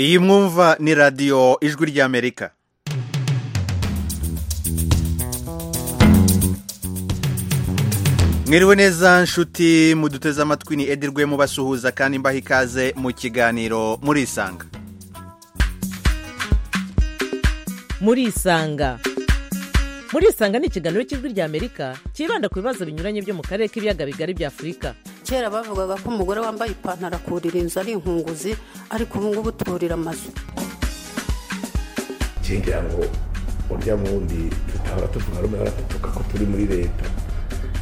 iyi mwumva ni radiyo ijwi ry'amerika mwiriwe neza nshuti muduteze amatwi ni edirwe mubasuhuza kandi mbaha ikaze mu kiganiro murisanga murisanga murisanga ni ikiganiro cy'ijwi ry'amerika cyibanda ku bibazo binyuranye byo mu karere k'ibiyaga bigari bya afurika kera bavugaga ko umugore wambaye ipantaro akurira inzu ari inkunguzi ariko ubu ngubu turira amazu ngira ngo urya wundi tutahora tuvuga rumwe baratutuka ko turi muri leta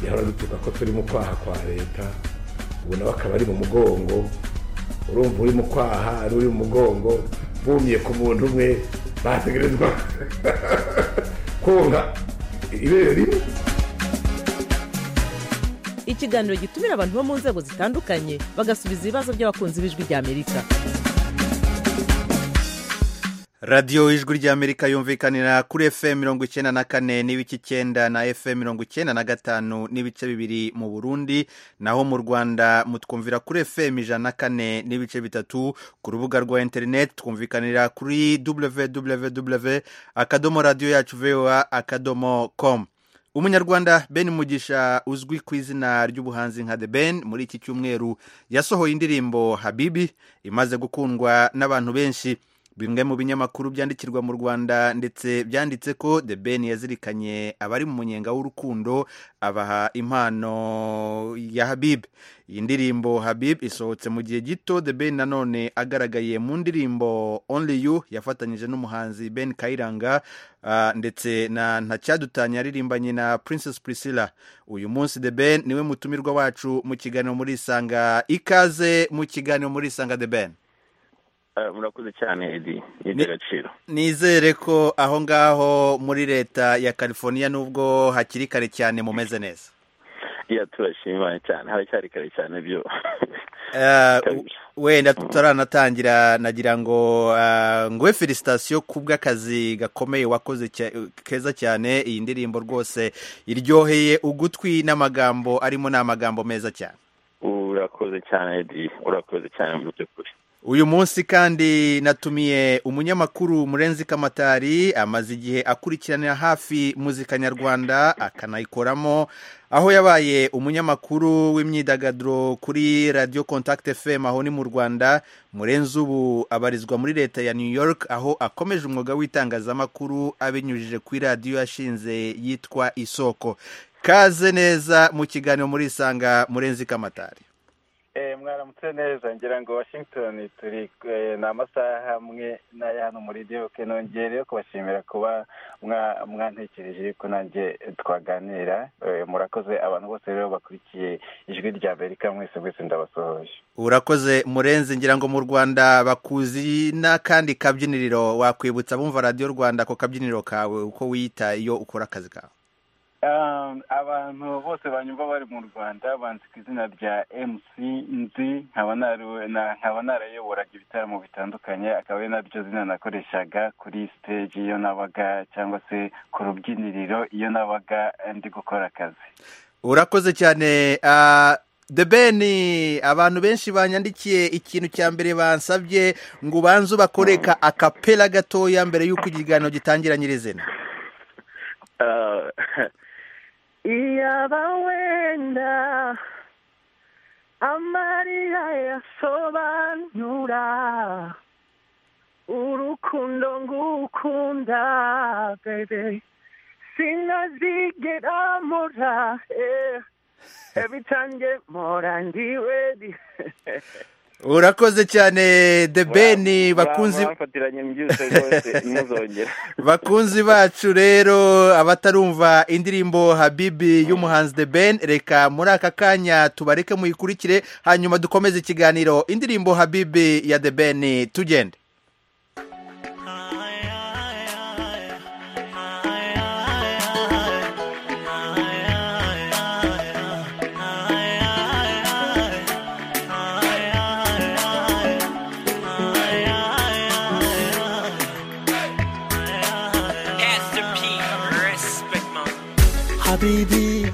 yahora dutuka ko turi mu kwaha kwa leta ubu nawe akaba ari mu mugongo urumva uri mu kwaha ari uri mu mugongo bumye ku muntu umwe bategerezwa konka ibere rimwe ikiganiro gitumira abantu bo mu nzego zitandukanye bagasubiza ibibazo by'abakunzi b'ijwi ry'amerika radiyo ijwi ry'amerika yumvikanira kuri fm mirongo icyenda na kane n'ibice icyenda na fm mirongo icyenda na gatanu n'ibice bibiri mu burundi naho mu rwanda mutwumvira kuri fm ijana na kane n'ibice bitatu ku rubuga rwa interineti twumvikanira kuri www akadomo radiyo yacu voa akadomo komu umunyarwanda ben mugisha uzwi ku izina ry'ubuhanzi nka the ben muri iki cyumweru yasohoye indirimbo habibi imaze gukundwa n'abantu benshi bimwe mu binyamakuru byandikirwa mu rwanda ndetse byanditse ko the ben yazirikanye abari mu munyenga w'urukundo abaha impano ya habib iyi ndirimbo habib isohotse mu gihe gito the ben nanone agaragaye mu ndirimbo only you yafatanyije n'umuhanzi ben kayiranga Uh, ndetse na ntacyadutanya yaririmbanye na princess priscilla uyu munsi the ben niwe mutumirwa wacu mu kiganiro muri isanga ikaze mu kiganiro muri isanga the ben murakoze cyane edi agaciro nizere ko aho ngaho muri leta ya california nubwo hakiri kare cyane mumeze neza iya turashima cyane haracyari kare cyane byo wenda tutaranatangira nagira ngo nguhe felicitasiyo ku bw'akazi gakomeye wakoze keza cyane iyi ndirimbo rwose iryoheye ugutwi n'amagambo arimo ni amagambo meza cyane urakoze cyane edi urakoze cyane mu by'ukuri uyu munsi kandi natumiye umunyamakuru murenzi kamatari amaze igihe akurikiranira hafi muzika nyarwanda akanayikoramo aho yabaye umunyamakuru w'imyidagaduro kuri radiyo contact fm aho ni mu rwanda murenzi ubu abarizwa muri leta ya new york aho akomeje umwuga w'itangazamakuru abinyujije kuri radiyo yashinze yitwa isoko kaze neza mu kiganiro muri isanga murenzi kamatari mwaramutse neza ngira ngo washington turi ni amasaha amwe n'aya hano muri gihugu nongere kubashimira kuba mwantekereje yuko nanjye twaganira murakoze abantu bose rero bakurikiye ijwi rya amerika mwese mwese ndabasuhuje urakoze murenzi ngira ngo mu rwanda bakuzi n'akandi kabyiniriro wakwibutsa bumva radiyo rwanda ako kabyiniriro kawe uko wiyita iyo ukora akazi kawe abantu bose banyumva bari mu rwanda banzi ku izina rya mc nzi nkaba narayoboraga ibitaramo bitandukanye akaba ari naryo zina nakoreshaga kuri siteji iyo nabaga cyangwa se ku rubyiniriro iyo nabaga ndi gukora akazi urakoze cyane the ben abantu benshi banyandikiye ikintu cya mbere bansabye ngo ubanze ubakoreka akapera gatoya mbere y'uko ikiganiro gitangira nyirizina iyaba wenda amarira yasobanura urukundo ngukunda bebe sinazigera mora eh. ebitange mora ndiwedi urakoze cyane the ben bakunzi bakunzi bacu rero abatarumva indirimbo habibi y'umuhanzi the ben reka muri aka kanya tubareke muyikurikire hanyuma dukomeze ikiganiro indirimbo habibi ya the ben tugende baby.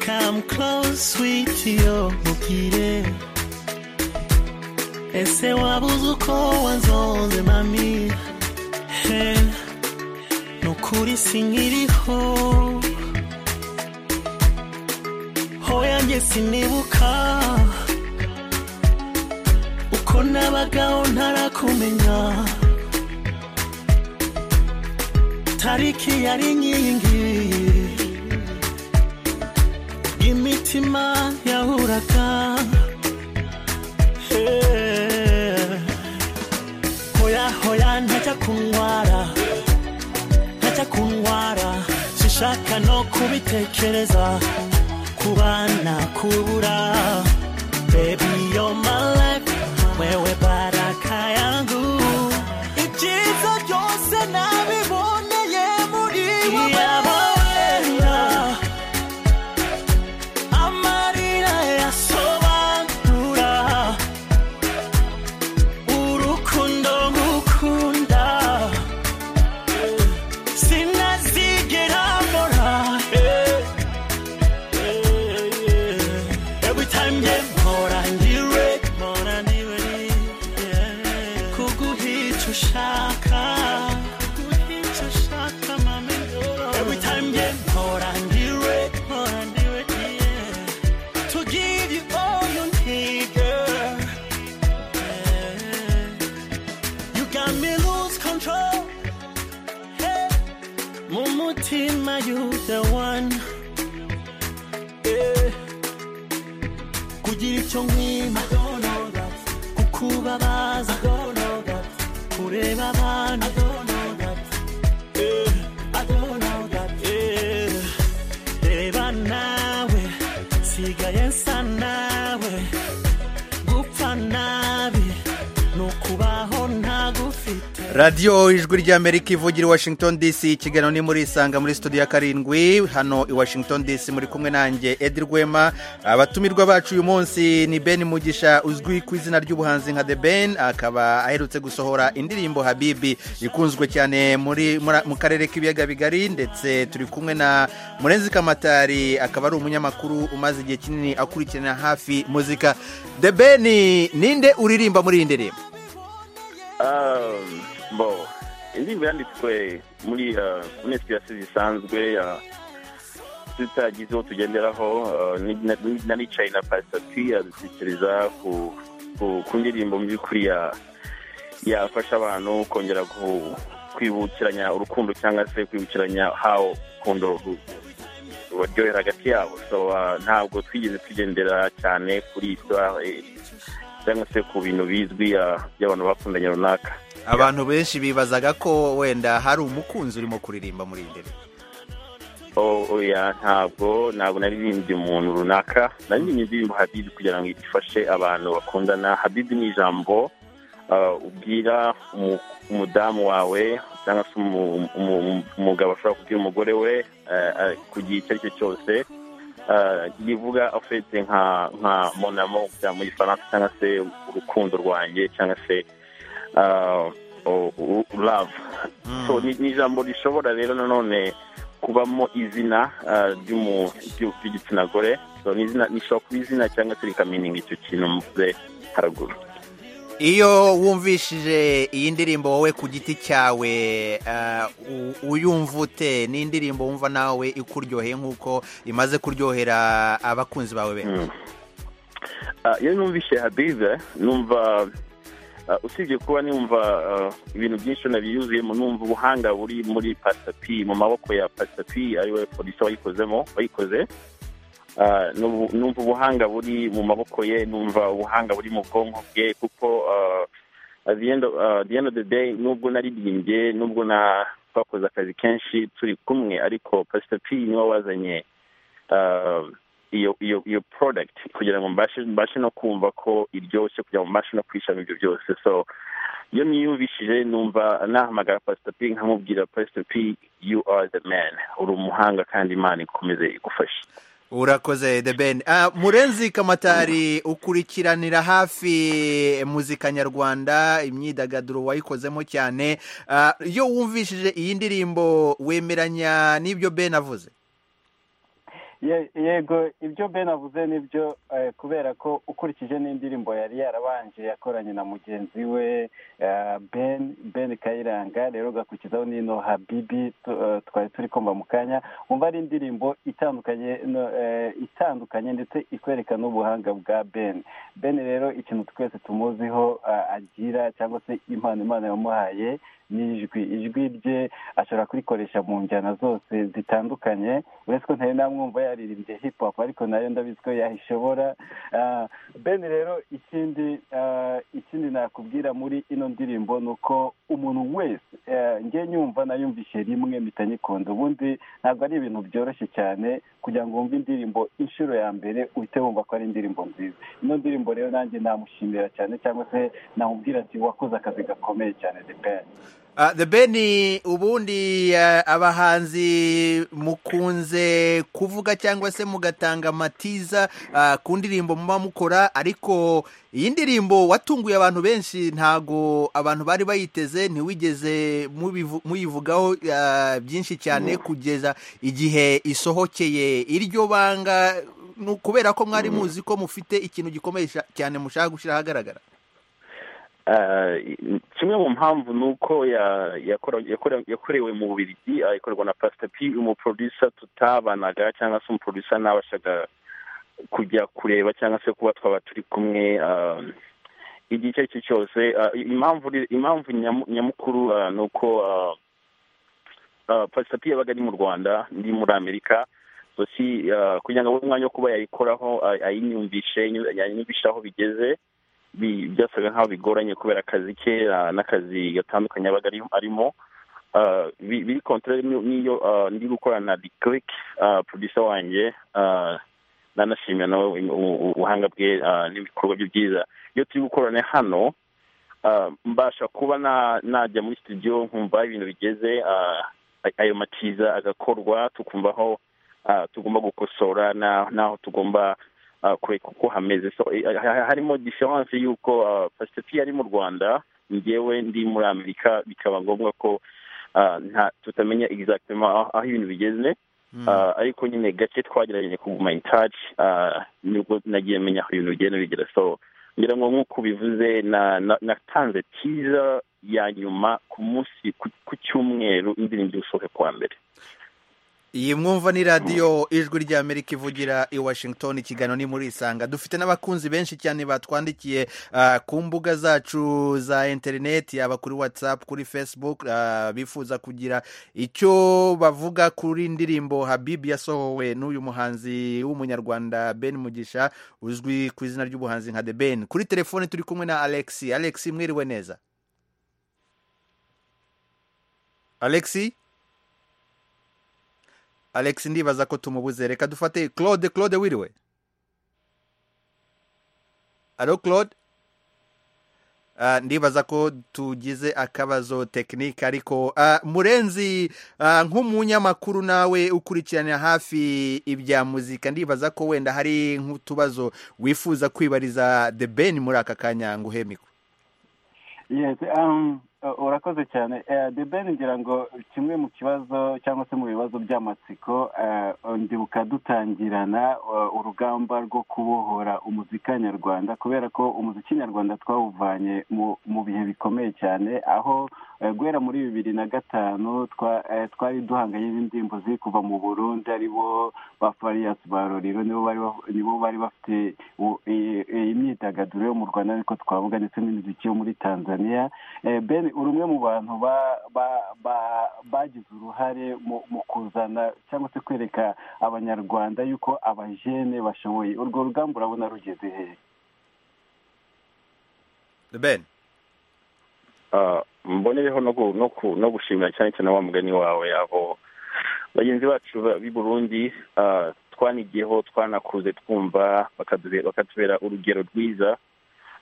Come close, sweetie, oh, mukire. ese wabuze uko wanzonze mami he nukuri sinkiriho hoya njye sinibuka uko nabagaho ntarakumenya tariki yari inkingi imitima yahuraga Eh, hoya hoya ntajya kundwara ntajya kundwara sinshaka no kubitekereza kubana kubura baby you're my life wewe baraka yangu ibyiza byose nabiboneye muri wowe amarira yasobanura urukundo ngukunda sinazigera mbora every time nge mpora ndiwe mpora ndiwe kuguhica ushaka kuguhica ushaka mami every time nge mpora ndiwe mpora ndiwe yeah to give you all you need, girl. You got me lose control. Hey. Mumutima, you the one. Yeah. Kugira icyo nkwima kukubabaza kureba abantu Yeah. Yeah. reba nawe sigaye nsa nawe gupfa nabi ni ukubaho ntagufite radiyo ijwi ry'amerika ivugira i washington dc ikiganiro ni muri isanga muri studio ya karindwi hano i washington dc muri kumwe nanjye edi rwema abatumirwa bacu uyu munsi ni ben mugisha uzwi ku izina ry'ubuhanzi nka the ben akaba aherutse gusohora indirimbo habibi ikunzwe cyane muri muri- mu karere k'ibiyaga bigari ndetse turi kumwe na murenzi kamatari akaba ari umunyamakuru umaze igihe kinini akurikirana hafi muzika the ben ninde uririmba muri iyi ndirimbo Um, bo indirimbo yanditswe muri uh, muri inspiration zisanzwe uh, tutagize uwo tugenderaho uh, ni- na- ni- nanicaye na pastor p adutekereza ku ku- ku ndirimbo mu by'ukuri ya- yafasha abantu kongera ku- kwibukiranya urukundo cyangwa se kwibukiranya how urukundo ru- rubaryohera hagati yabo so uh, ntabwo twigeze tugendera cyane kuri histoire eh, cyangwa se ku bintu bizwi uh, by'abantu bakundanye runaka abantu benshi bibazaga ko wenda hari umukunzi urimo kuririmba muri iyi ndirimbo Oh, oya ntabwo ntabwo naririmbye umuntu runaka naririmbye indirimbo habibi kugira ngo ifashe abantu bakundana habibi ni ijambo uh, ubwira umu- umudamu wawe cyangwa se umu- umu- umu- umugabo ashobora kubwira umugore we uh, uh, ku gihe icyo ari cyo cyose uh, rivuga afite nka nka monamo mu gifaransa cyangwa se urukundo rwanjye cyangwa se uh, u- u- love so ni ni ijambo rishobora rero nanone kubamo izina ah, ry'umu- ry'u- ry'igitsina gore So, ni izina- rishobora kuba izina cyangwa se rikamininga icyo kintu mvuze haruguru iyo wumvishije iyi ndirimbo wowe ku giti cyawe eh, u- uyumva ute ni indirimbo wumva nawe ikuryoheye nk'uko imaze kuryohera abakunzi bawe benshi Mm. Ah, iyo numvise habize numva ah, usibye kuba numva ah, ibintu byinshi nabiyuzuyemo numva ubuhanga buri muri pasapi mu maboko ya pasapi ariwe polisi wayikozemo wayikoze Ah, numva numva ubuhanga buri mu maboko ye numva ubuhanga buri mu bwonko bwe kuko ah, at the end of, ah, the end of the day nubwo naririmbye nubwo na twakoze akazi kenshi turi kumwe ariko pastor p niwe wazanye ah, iyo iyo iyo product kugira ngo mbashe mbashe no kumva ko iryoshye kugira ngo mbashe no kwishami ibyo byose so iyo niyumvishije numva nahamagara pastor p nkamubwira pastor p you are the man uri umuhanga kandi imana ikomeze igufashe urakoze the ben Ah, murenzi kamatari ukurikiranira hafi muzika nyarwanda imyidagaduro wayikozemo cyane Ah, iyo wumvishije iyi ndirimbo wemeranya n'ibyo ben avuze Ye- yego ibyo ben avuze nibyo eh, kubera ko ukurikije n'indirimbo yari yarabanje yakoranye na mugenzi we eh, ben ben kayiranga rero ugakurikizaho n'ino habibi tu- eh, twari turi kumva mu kanya wumva ari indirimbo itandukanye no- eh, itandukanye ndetse ikwereka n'ubuhanga bwa ben ben rero ikintu twese tumuziho eh, agira cyangwa se impano imana yamuhaye ni ijwi ijwi rye ashobora kurikoresha mu njyana zose zitandukanye uretse ko ntari namwumva yaririmbye hip hop ariko nayo ndabizi ko yayishobora Ah, ben rero ikindi ah, ikindi nakubwira muri ino ndirimbo ni uko umuntu wese eh, njye nyumva nayumvise rimwe mpita nyikunda ubundi ntabwo ari ibintu byoroshye cyane kugira ngo wumve indirimbo inshuro ya mbere uhite wumva ko ari indirimbo nziza ino ndirimbo rero nanjye namushimira cyane cyangwa se namubwira ati wakoze akazi gakomeye cyane the Ben." Ah, the ben ubundi ah, abahanzi mukunze kuvuga cyangwa se mugatanga amatiza ah, ku ndirimbo muba mukora ariko iyi ndirimbo watunguye abantu benshi ntago abantu bari bayiteze ntiwigeze mubivu- muyivugaho ah, byinshi cyane kugeza igihe isohokeye iryo banga ni ukubera ko mwari muzi ko mufite ikintu gikomeye sha- cyane mushaka gushyira ahagaragara kimwe mu mpamvu ni uko ya- yakora- yakora- yakorewe mu bubirigi ah, ikorwa na pasita p umuprodusa tutabanaga cyangwa se umuprodusa ntabashaga kujya kureba cyangwa se kuba twaba turi kumwe ah, igihe icyo ari cyo cyose ah, impamvu ri- impamvu nyamu- nyamukuru ah, ni uko ah, ah, pasita p yabaga ari mu rwanda ndi muri amerika sosi kugira ngo abone umwanya wo kuba yayikoraho ah, ayinyumvishe yanyumvishe aho bigeze bi- byasaga nkaho bigoranye kubera akazi ke ah, n'akazi gatandukanye abaga ari- arimo Ah, bi- biri kontorere n'iyo ah, ndi gukorana na dikirik producer wanjye ah, nanashimira nawe u- u- ubuhanga bwe ah, n'ibikorwa bye byiza iyo turi gukorana hano ah, mbasha kuba na- najya muri studio nkumva ibintu bigeze ah, ayo matiza agakorwa tukumva aho ah, tugomba gukosora na- n'aho tugomba ah, kureka uko hameze so eh, ha- ha- harimo diferanse y'uko pasitepi ari mu rwanda ngewe ndi muri amerika bikaba ngombwa ko ah, nta- tutamenya exactement aho aho ibintu bigeze Ah, ariko nyine gake twagerageje kuguma in touch ah, nibwo nagiye menya aho ibintu bigenda bigera so ngira ngo nk'uko ubivuze na- na- natanze tiza ya nyuma ku munsi ku ku cyumweru indirimbo isohoke kuwa mbere iyi mwumva ni radiyo ijwi ry'amerika ivugira i washington ikiganiro ni muri isanga dufite n'abakunzi benshi cyane batwandikiye ah, ku mbuga zacu za interineti yaba kuri watsapu kuri facebook ah, bifuza kugira icyo bavuga kuri ndirimbo habibi yasohowe n'uyu muhanzi w'umunyarwanda ben mugisha uzwi ku izina ry'ubuhanzi nka the ben kuri telefone turi kumwe na alex alex mwiriwe neza alex alex ndibaza ko tumubuze reka dufate claude claude wiriwe alo claude Ah, ndibaza ko tugize akabazo tekinike ariko ah, murenzi ah, nk'umunyamakuru nawe ukurikirana hafi ibya muzika ndibaza ko wenda hari nk'utubazo wifuza kwibariza the ben muri aka kanya ngo uhe mikoro Yes, um, uh, urakoze cyane Eh, the ben ngira ngo kimwe mu kibazo cyangwa se mu bibazo by'amatsiko eh, ndibuka dutangirana uh, urugamba rwo kubohora umuzika nyarwanda kubera ko umuziki nyarwanda twawuvanye mu, mu bihe bikomeye cyane aho eh, guhera muri bibiri na gatanu twa- eh, twari duhanganye n'indirimbo ziri kuva mu burundi aribo ba fariyasi ba rorero nibo bari ba- nibo bari bafite u- i- i- imyidagaduro yo mu rwanda ariko twavuga ndetse n'imiziki yo muri tanzania Eh, ben uri umwe mu bantu ba- ba- ba- bagize uruhare mu mu kuzana cyangwa se kwereka abanyarwanda yuko abajene bashoboye urwo rugamba urabona rugeze hehe the ben Ah, mbonereho no gu- no ku- no gushimira cyane cyane wa mugani wawe abo bagenzi bacu ba- b'i burundi ah, twanigiyeho twanakuze twumva bakadube- bakatubera urugero rwiza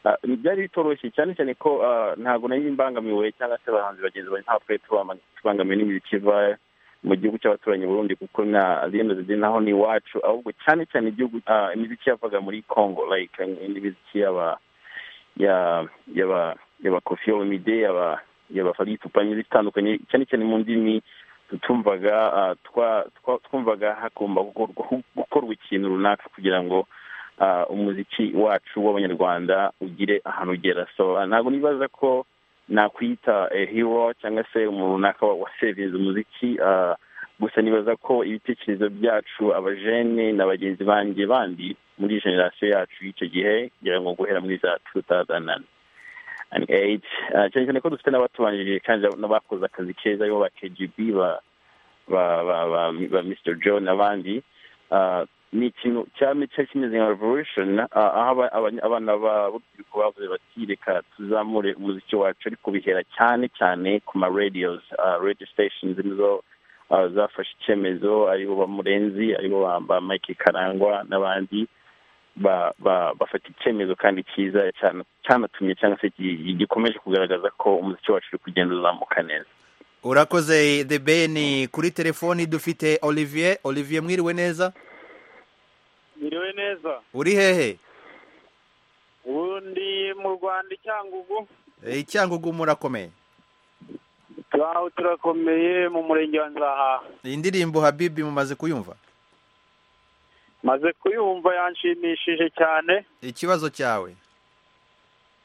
Ah, byari bitoroshye cyane cyane ko ah, ntabwo nari mbangamiwe cyangwa se abahanzi bagenzi banjye ntabwo twari tubama- tubangamiwe n'ibintu kiva mu gihugu cy'abaturanyi Burundi kuko na rimwe naho ni iwacu ahubwo cyane cyane igihugu ah, imiziki yavaga muri congo like imiziki y'aba ya yaba yaba kofi yomide yaba yaba fagitupa n'izitandukanye cyane cyane mu ndimi tutumvaga ah, twa- twa- twumvaga hagomba gukorwa- gukorwa ikintu runaka kugira ngo ah, umuziki wacu w'abanyarwanda ugire ahantu ugera so ah, ntabwo nibaza ko nakwita eh, hero cyangwa se umuntu runaka wa- wasevinze umuziki ah, gusa nibaza ko ibitekerezo byacu abajene na bagenzi banjye bandi muri generasiyo yacu y'icyo gihe kugira ngo guhera muri za 2009 and eight uh, cyane cyane ko dufite n'abatubanjirije kandi n'abakoze akazi keza aribo ba kgb ba ba ba ba, ba mr john n'abandi uh, ni ikintu cyame cyari kimeze nka revolution uh, aho aba- abanya- abana ba- b'urubyiruko bavuze bati reka tuzamure umuziki wacu ariko bihera cyane cyane ku ma radios uh, radio stations nizo uh, zafashe icyemezo aribo ba murenzi aribo ba, ba mike karangwa n'abandi ba- ba- bafata icyemezo kandi cyiza cyana- cyanatumye cyangwa se gi- gikomeje kugaragaza ko umuziki wacu uri kugenda uzamuka neza urakoze the ben kuri telefoni dufite olivier olivier mwiriwe neza Miriwe neza uri hehe ubundi mu rwanda icyangugu Eh, icyangugu murakomeye turaho turakomeye mu murenge wa nzaha iyi ndirimbo habibi mumaze kuyumva maze kuyumva yanshimishije cyane ikibazo cyawe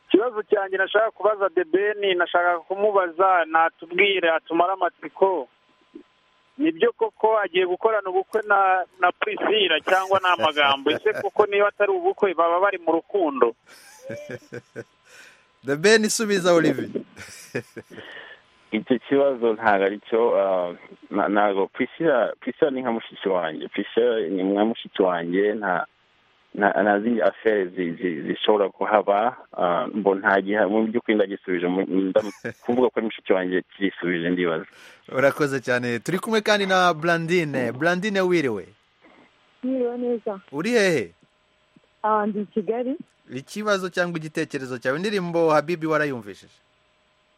ikibazo cyanjye nashaka kubaza debeni nashaka kumubaza natubwire atumare amatsiko nibyo koko agiye gukorana ubukwe na na prisila cyangwa ni amagambo ese kuko niba atari ubukwe baba bari mu rukundo the ben subiza olivier icyo kibazo ntabwo ari cyo uh, na- ntabwo prisila prisila ni nka mushiki wanjye prisila ni nka mushiki wanjye nta nta- nta zindi afere zi- zi- zishobora kuhaba uh, mbo nta gihe mu by'ukuri ndagisubije mu- ndam- kuvuga ko ari mushiki wanjye kirisubije ndibaza urakoze cyane turi kumwe kandi na blandine blandine wiriwe Mwiriwe neza uri hehe aha ndi i Kigali ikibazo cyangwa igitekerezo cyawe indirimbo habibi warayumvishije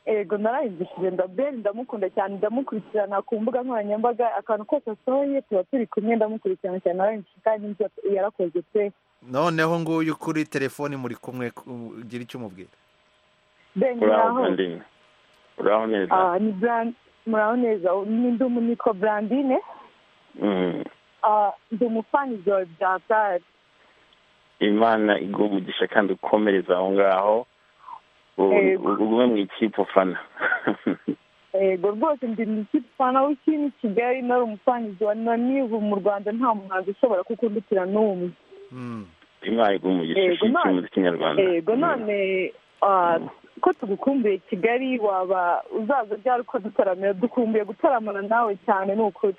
ego narayumvishije ndaberi ndamukunda cyane ndamukurikirana ku mbuga nkoranyambaga akantu kose asohoye tuba turi kumwe ndamukurikirana cyane narayumvishije kandi n'ibyo yarakoze pe noneho nguyu kuri telefoni muri kumwe ku- gira icyo umubwira ben uraho muraho bandine uraho neza Ah, ni brand muraho neza n'indi umu nitwa brandine Mm. Ah, ndi umufani zawe byatari imana iguha umugisha kandi ukomereza aho ngaho U- Yego. ugume mu ikipe ufana ego rwose ndi umufana w'ikindi kigali nari umufani zawe na n'ubu mu rwanda nta muhanzi ushobora kukundikira n'umwe imana iguha umugisha Yego, ishyikiye none- umuziki nyarwanda yego none ah, ko tugukumbuye kigali waba uzaza ryari uko dutaramira dukumbuye gutaramana nawe cyane ni ukuri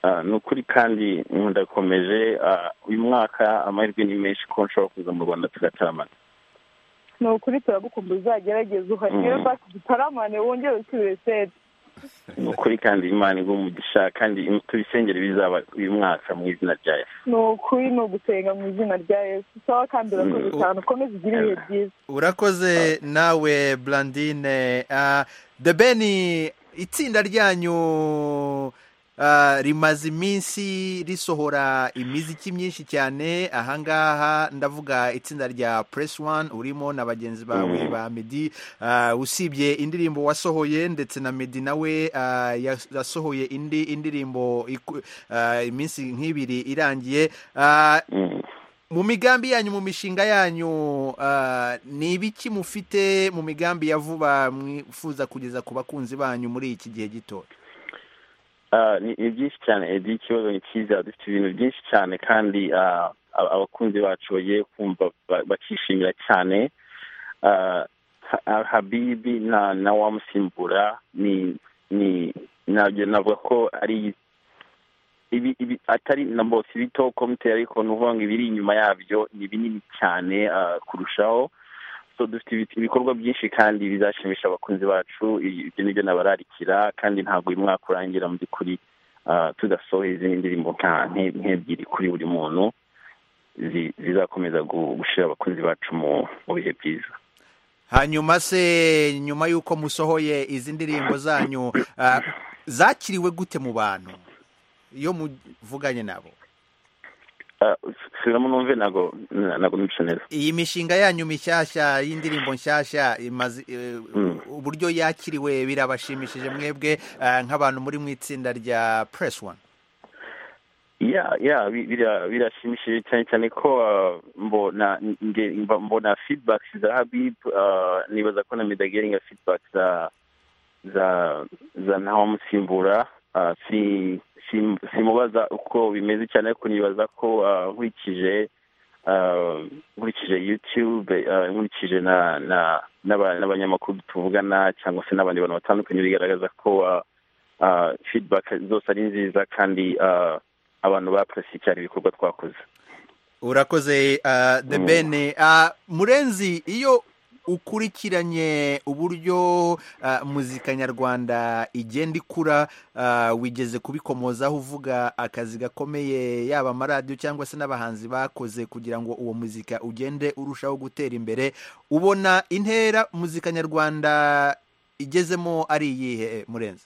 Ah, ni ukuri kandi ndakomeje ah, uyu mwaka amahirwe ni menshi ko nshobora kuza mu rwanda tugataramana ni ukuri turagukumbuye uzagerageze uhagere Mm. basi dutaramane wongere usubire seti ni ukuri kandi imana iguha umugisha kandi im- tubisengere bizaba uyu mwaka mu izina rya yesu ni ukuri ni ugusenga mu izina rya yesu sawa kandi urakoze Mm. cyane ukomeze ugire ibihe byiza urakoze nawe blandine Ah, the ben itsinda ryanyu ah, rimaze iminsi risohora imiziki myinshi cyane ahangaha ndavuga itsinda rya press one urimo na bagenzi bawe Mhm. ba medi Ah, usibye indirimbo wasohoye ndetse na medi nawe ah, yas- yasohoye indi indirimbo iku- ah, iminsi nk'ibiri irangiye Ah, Mm. mu migambi yanyu mu mishinga yanyu ah, ni ibiki mufite mu migambi ya vuba mwifuza kugeza ku bakunzi banyu muri iki gihe gito Ah, ni ni byinshi cyane Eddie ikibazo ni cyiza dufite ibintu byinshi cyane kandi ah, ab- abakunzi bacu bagiye kumva ba- bakishimira cyane Ah, Ha- Ah, habibi na na wamusimbura ni ni nabyo navuga ko ari ibi ibi atari na bose ibito komite ariko ni ukuvuga ngo ibiri inyuma yabyo ni binini cyane ah, kurushaho so dufite ibi- ibikorwa byinshi kandi bizashimisha abakunzi bacu i- ibyo nibyo nabararikira kandi ntabwo uyu mwaka urangira mu by'ukuri ah, tudasohoye izindi ndirimbo nka nke- nk'ebyiri kuri buri muntu zi- zizakomeza gu- gushyira abakunzi bacu mu mu bihe byiza hanyuma se nyuma y'uko musohoye izi ndirimbo zanyu ah, zakiriwe gute mu bantu iyo muvuganye nabo Ah, subiramo numve ntabwo ntabwo nibutse neza iyi mishinga yanyu mishyashya y'indirimbo nshyashya imaze eh, Mm. uburyo yakiriwe birabashimishije mwebwe eh, nk'abantu muri mu itsinda rya press one ya ya bi- bira- birashimishije cyane cyane ko uh, mbona nge- mba- mbona feedback za habib uh, nibaza ko na medageri nka feedback za za za ntawamusimbura uh, si- sim- simubaza uko bimeze cyane ariko nibaza ko uh, nkurikije uh, nkurikije youtube uh, nkurikije na na n'aba- n'abanyamakuru tuvugana cyangwa se n'abandi bantu batandukanye bigaragaza ko uh, uh, feedback zose ari nziza kandi uh, abantu bapresi cyane ibikorwa twakoze urakoze ah, the bene Ah, murenzi iyo ukurikiranye uburyo ah, muzika nyarwanda igenda ikura ah, wigeze kubikomozaho uvuga akazi gakomeye yaba amaradiyo cyangwa se n'abahanzi bakoze kugira ngo uwo muzika ugende urushaho gutera imbere ubona intera muzika nyarwanda igezemo ari iyihe eh, murenzi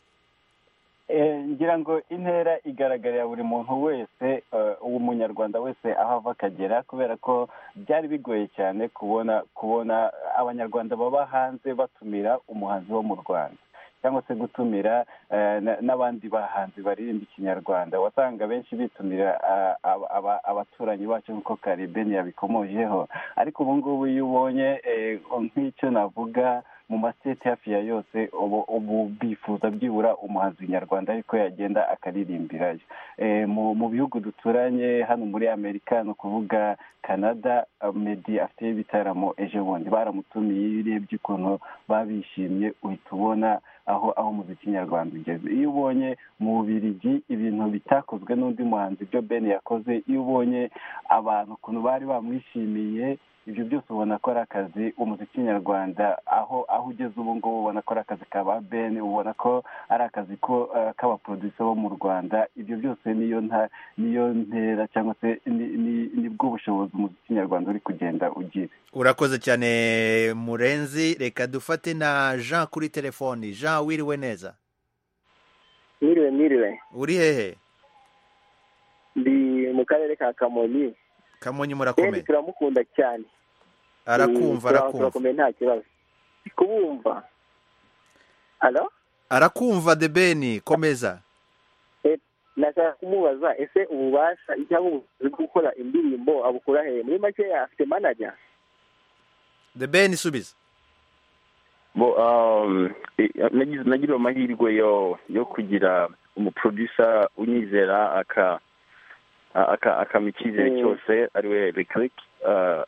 Eh, ngira ngo intera igaragarira buri muntu wese eh, uwo munyarwanda wese aho ava akagera kubera ko byari bigoye cyane kubona kubona abanyarwanda baba hanze batumira umuhanzi wo mu rwanda cyangwa se gutumira eh, na- n'abandi bahanzi baririmba ikinyarwanda wasanga benshi bitumira ah, aba- aba- abaturanyi bacu nk'uko karibeni yabikomojeho ariko ubu ngubu iyo ubonye eh, nk'icyo navuga mu masiteti hafi ya yose ubu ubu bifuza byibura umuhanzi nyarwanda ariko yagenda akaririmbirayo Eh, mu mu bihugu duturanye hano muri amerika ni ukuvuga canada eh, medi afite ibitaramo ejo bundi baramutumiye iyo urebye ukuntu babishimye uhita ubona aho aho umuziki nyarwanda ugeze iyo ubonye mu bubirigi ibintu bitakozwe n'undi muhanzi ibyo ben yakoze iyo ubonye abantu ukuntu bari bamwishimiye ibyo byose ubona ko ari akazi umuziki nyarwanda aho aho ugeze ubu ngubu ubona ko ari akazi ka ba ben ubona ko ari akazi ko eh, k'abaporodisiyo bo mu rwanda ibyo byose niyo nta niyo ntera cyangwa se ni- ni- nibwo bushobozi umuziki nyarwanda uri kugenda ugira urakoze cyane murenzi reka dufate na jean kuri telefoni jean wiriwe neza Miriwe miriwe uri hehe ndi mu karere ka Kamonyi kamonyi kandi murakomeye turamukunda cyane arakumva Eh, tura- arakumva turakomeye nta kibazo Ndi kubumva halo arakumva de beni komeza Eh, nashaka kumubaza ese ububasha cyangwa ubushobozi bwo gukora indirimbo abukura hehe muri make afite manager de beni subiza bo um, eh, nagize- nagiriwe amahirwe yo yo kugira umuproducer unyizera aka a- aka- akampa icyizere Mm. cyose ari we reclick uh,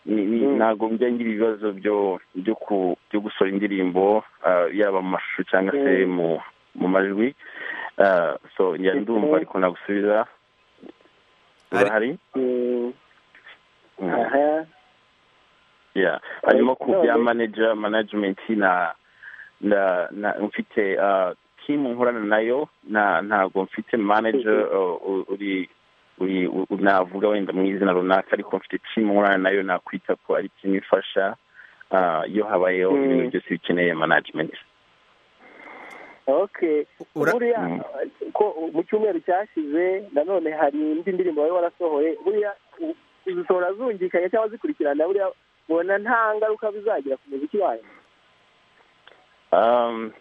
ni- ni- Mm. ntabwo njya ngira ibibazo byo byo ku- byo gusohora indirimbo uh, yaba mu mashusho cyangwa se Mm. mu mu majwi Uh, so njya ndumva Mhm. ariko nagusubiza urahari Mm, Mm. aha yeah hanyuma ku bya none- manager management na na na mfite uh, team nkorana nayo na ntabwo mfite manager uh, u- uri uri u- navuga wenda mu izina runaka ariko mfite team nkorana nayo nakwita ko ari team ifasha uh, iyo habayeho Mm. ibintu byose bikeneye management okay Ura- buriya Mm. ko mu cyumweru cyashize nanone hari indi ndirimbo wari warasohoye buriya u- uzisohora zungikanye cyangwa zikurikirana buriya mubona nta ngaruka bizagira ku muziki wayo um,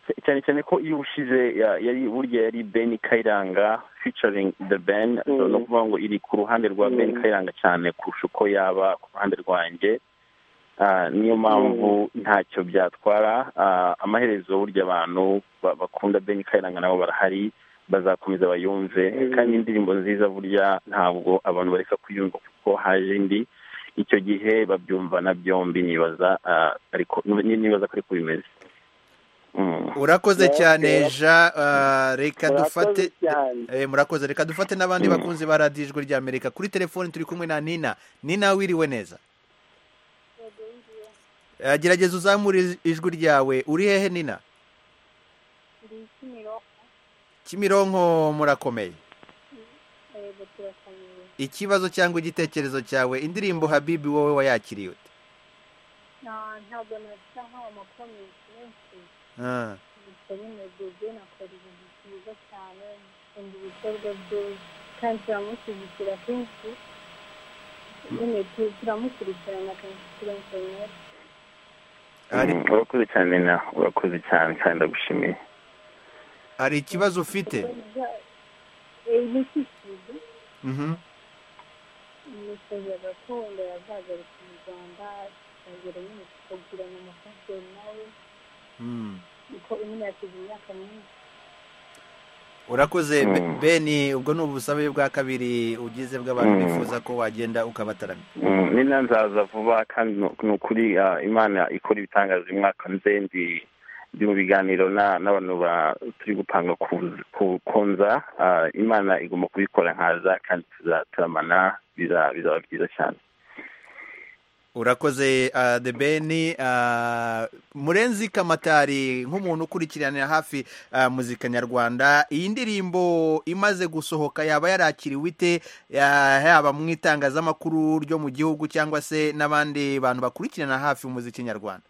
cy- cyane cyane ko iyo ushize ya- yari burya yari ben kayiranga featuring the ben so Mm. ni ukuvuga ngo iri ku ruhande rwa Mm. ben kayiranga cyane kurusha uko yaba ku ruhande rwanjye Ah, niyo mpamvu ntacyo byatwara Ah, amaherezo burya abantu ba- bakunda ben kayiranga nabo barahari bazakomeza bayumve Mm. kandi indirimbo nziza burya ntabwo abantu bareka kuyumva kuko haje indi icyo gihe babyumva na byombi nibaza ah, ariko nibaza ko ariko bimeze Mm. urakoze Yeah, cyane yeah. jean ah, reka dufate Murakoze cyane Eh, murakoze reka dufate n'abandi Mm. bakunzi ba radiyo ijwi ry'amerika kuri telefoni turi kumwe na nina nina wiriwe neza Eh, gerageza uzamure ij- ijwi ryawe uri hehe nina kimironko murakomeye ikibazo cyangwa igitekerezo cyawe indirimbo habibi wowe wayakiriye ute ntabwo nasa nk'amakuru menshi Ah. bitari imedege nakora ibintu byiza cyane nkunda ibikorwa bye kandi turamushyigikira kenshi nyine tu- turamukurikirana kenshi kuri interineti Mm, urakoze cyane na urakoze cyane kandi ndagushimiye hari ikibazo ufite ibikikije Mhm. imisozi gakondo yazagarutse mu rwanda ikongera nyine tukagirana amahoteli nawe Mm. kuko imwe yasize imyaka myinshi urakoze Be- beni ubwo ni ubusabe bwa kabiri ugize bw'abantu Mm. bifuza ko wagenda ukabataramira Mm, nina nzaza vuba kandi nu- ni ukuri ah, imana ikora ibitangaza uyu mwaka nze ndi ndi mu biganiro na- n'abantu ba- turi gupanga ku- ku- kunza ah, imana igomba kubikora nkaza kandi tuzataramana biza- bizaba byiza cyane urakoze ah, the beni ah, murenzi kamatari nk'umuntu ukurikiranira hafi ah, muzika nyarwanda iyi ndirimbo imaze gusohoka yaba yarakiriwe ite Ah, yaba mu itangazamakuru ryo mu gihugu cyangwa se n'abandi bantu bakurikirana hafi umuziki nyarwanda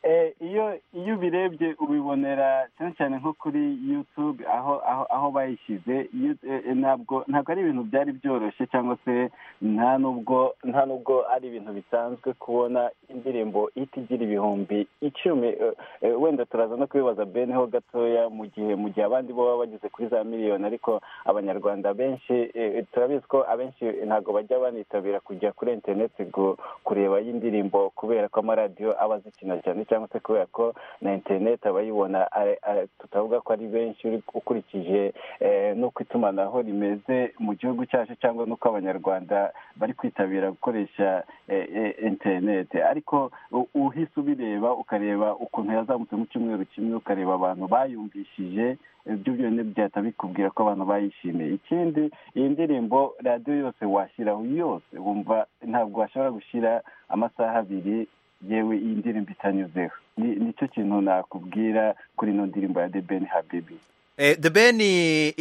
Eh, iyo iyo ubirebye ubibonera cyane cyane nko kuri yutube aho aho aho bayishyize You- eh, eh, ntabwo ntabwo ari ibintu byari byoroshye cyangwa se nta nubwo nta nubwo ari ibintu bisanzwe kubona indirimbo ihita igira ibihumbi icumi eh, eh, wenda turaza no kubibaza bene ho gatoya mu gihe mu gihe abandi bo baba bageze kuri za miliyoni ariko abanyarwanda benshi eh, turabizi ko abenshi ntabwo bajya banitabira kujya kuri interineti ngo kureba y'indirimbo kubera ko amaradiyo aba azikina cyane cyangwa se kubera ko na interineti abayibona ari- ari- tutavuga ko ari benshi uri- ukurikije eh, n'uko itumanaho rimeze mu gihugu cyacu cyangwa n'uko abanyarwanda bari kwitabira gukoresha eh, eh, interineti ariko u- uhise ubireba ukareba ukuntu yazamutse mu cyumweru kimwe ukareba abantu bayumvishije ibyo byonyine byahita bikubwira ko abantu bayishimiye ikindi iyi ndirimbo radiyo yose washyiraho yose wumva ntabwo washobora gushyira amasaha abiri yewe iyi ndirimbo itanyuzeho Ni- nicyo kintu nakubwira kuri ino ndirimbo ya the ben habibi Eh, The Ben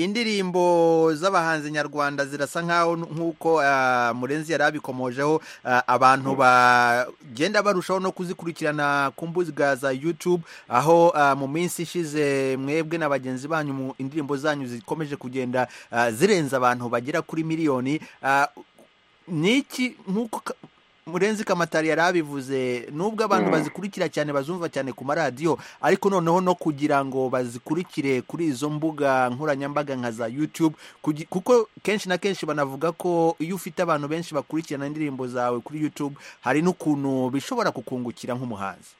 indirimbo z'abahanzi nyarwanda zirasa nkaho n- nk'uko ah, Murenzi yari abikomojeho ah, abantu bagenda barushaho no kuzikurikirana ku mbuga za YouTube aho ah, mu minsi ishize mwebwe na bagenzi banyu mu indirimbo zanyu zikomeje kugenda ah, zirenza abantu bagera kuri miliyoni Ah, niki nk'uko Ka- murenzi kamatari yari abivuze nubwo abantu bazikurikira cyane bazumva cyane ku maradiyo ariko noneho no kugira ngo bazikurikire kuri izo mbuga nkoranyambaga nka za youtube kugi- kuko kenshi na kenshi banavuga ko iyo ufite abantu benshi bakurikirana indirimbo zawe kuri youtube hari n'ukuntu bishobora kukungukira nk'umuhanzi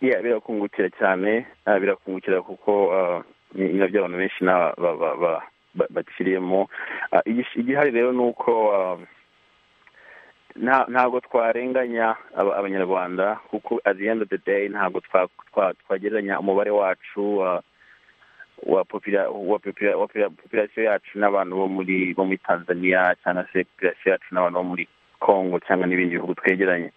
yeah, birakungukira cyane ah, birakungukira kuko ah, ni ni nabyo abantu benshi na- ba- ba- ba- ba- baciriyemo Ah, igish- igihari rero ni uko ah, nta- ntabwo twarenganya aba- abanyarwanda kuko at the end of the day ntabwo twa- twa- twagereranya umubare wacu ah, wa popira- wa popira- wa popira- popirasiyo yacu n'abantu bo muri bo muri tanzania cyangwa se popirasiyo yacu n'abantu bo muri congo cyangwa n'ibindi bihugu twegeranye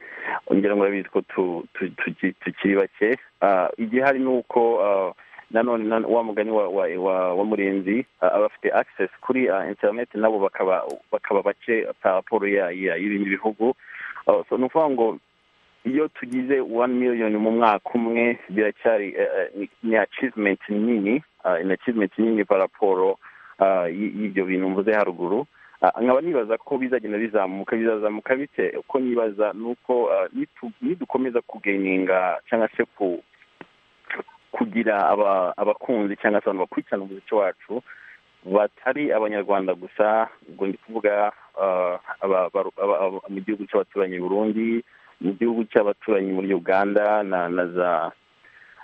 ngira ngo urabizi ko tu- tu- tuki- tukiri bake Ah, igihari ni uko ah, nanone nan- wa mugani wa wa wa- wa murenzi ah, abafite access kuri ah, internet nabo bakaba bakaba bake pa raporo ya- ya- y'ibindi bihugu Ah, so ni ukuvuga ngo iyo tugize wani miliyoni mu mwaka umwe biracyari eh, eh, ni- ni achievement nini ah, ni achievement nini pa raporo ah, y- y'ibyo bintu mvuze haruguru Ah, nkaba nibaza ko bizagenda bizamuka bizazamuka bite uko nibaza ni uko ah, nitu- nidukomeza kugeninga cyangwa se ku kugira aba- abakunzi cyangwa se abantu bakurikirana umuziki wacu batari abanyarwanda gusa ubwo ndi kuvuga ah, aba- aba- aba- aba- mu gihugu cy'abaturanyi i burundi mu gihugu cy'abaturanyi muri uganda na na za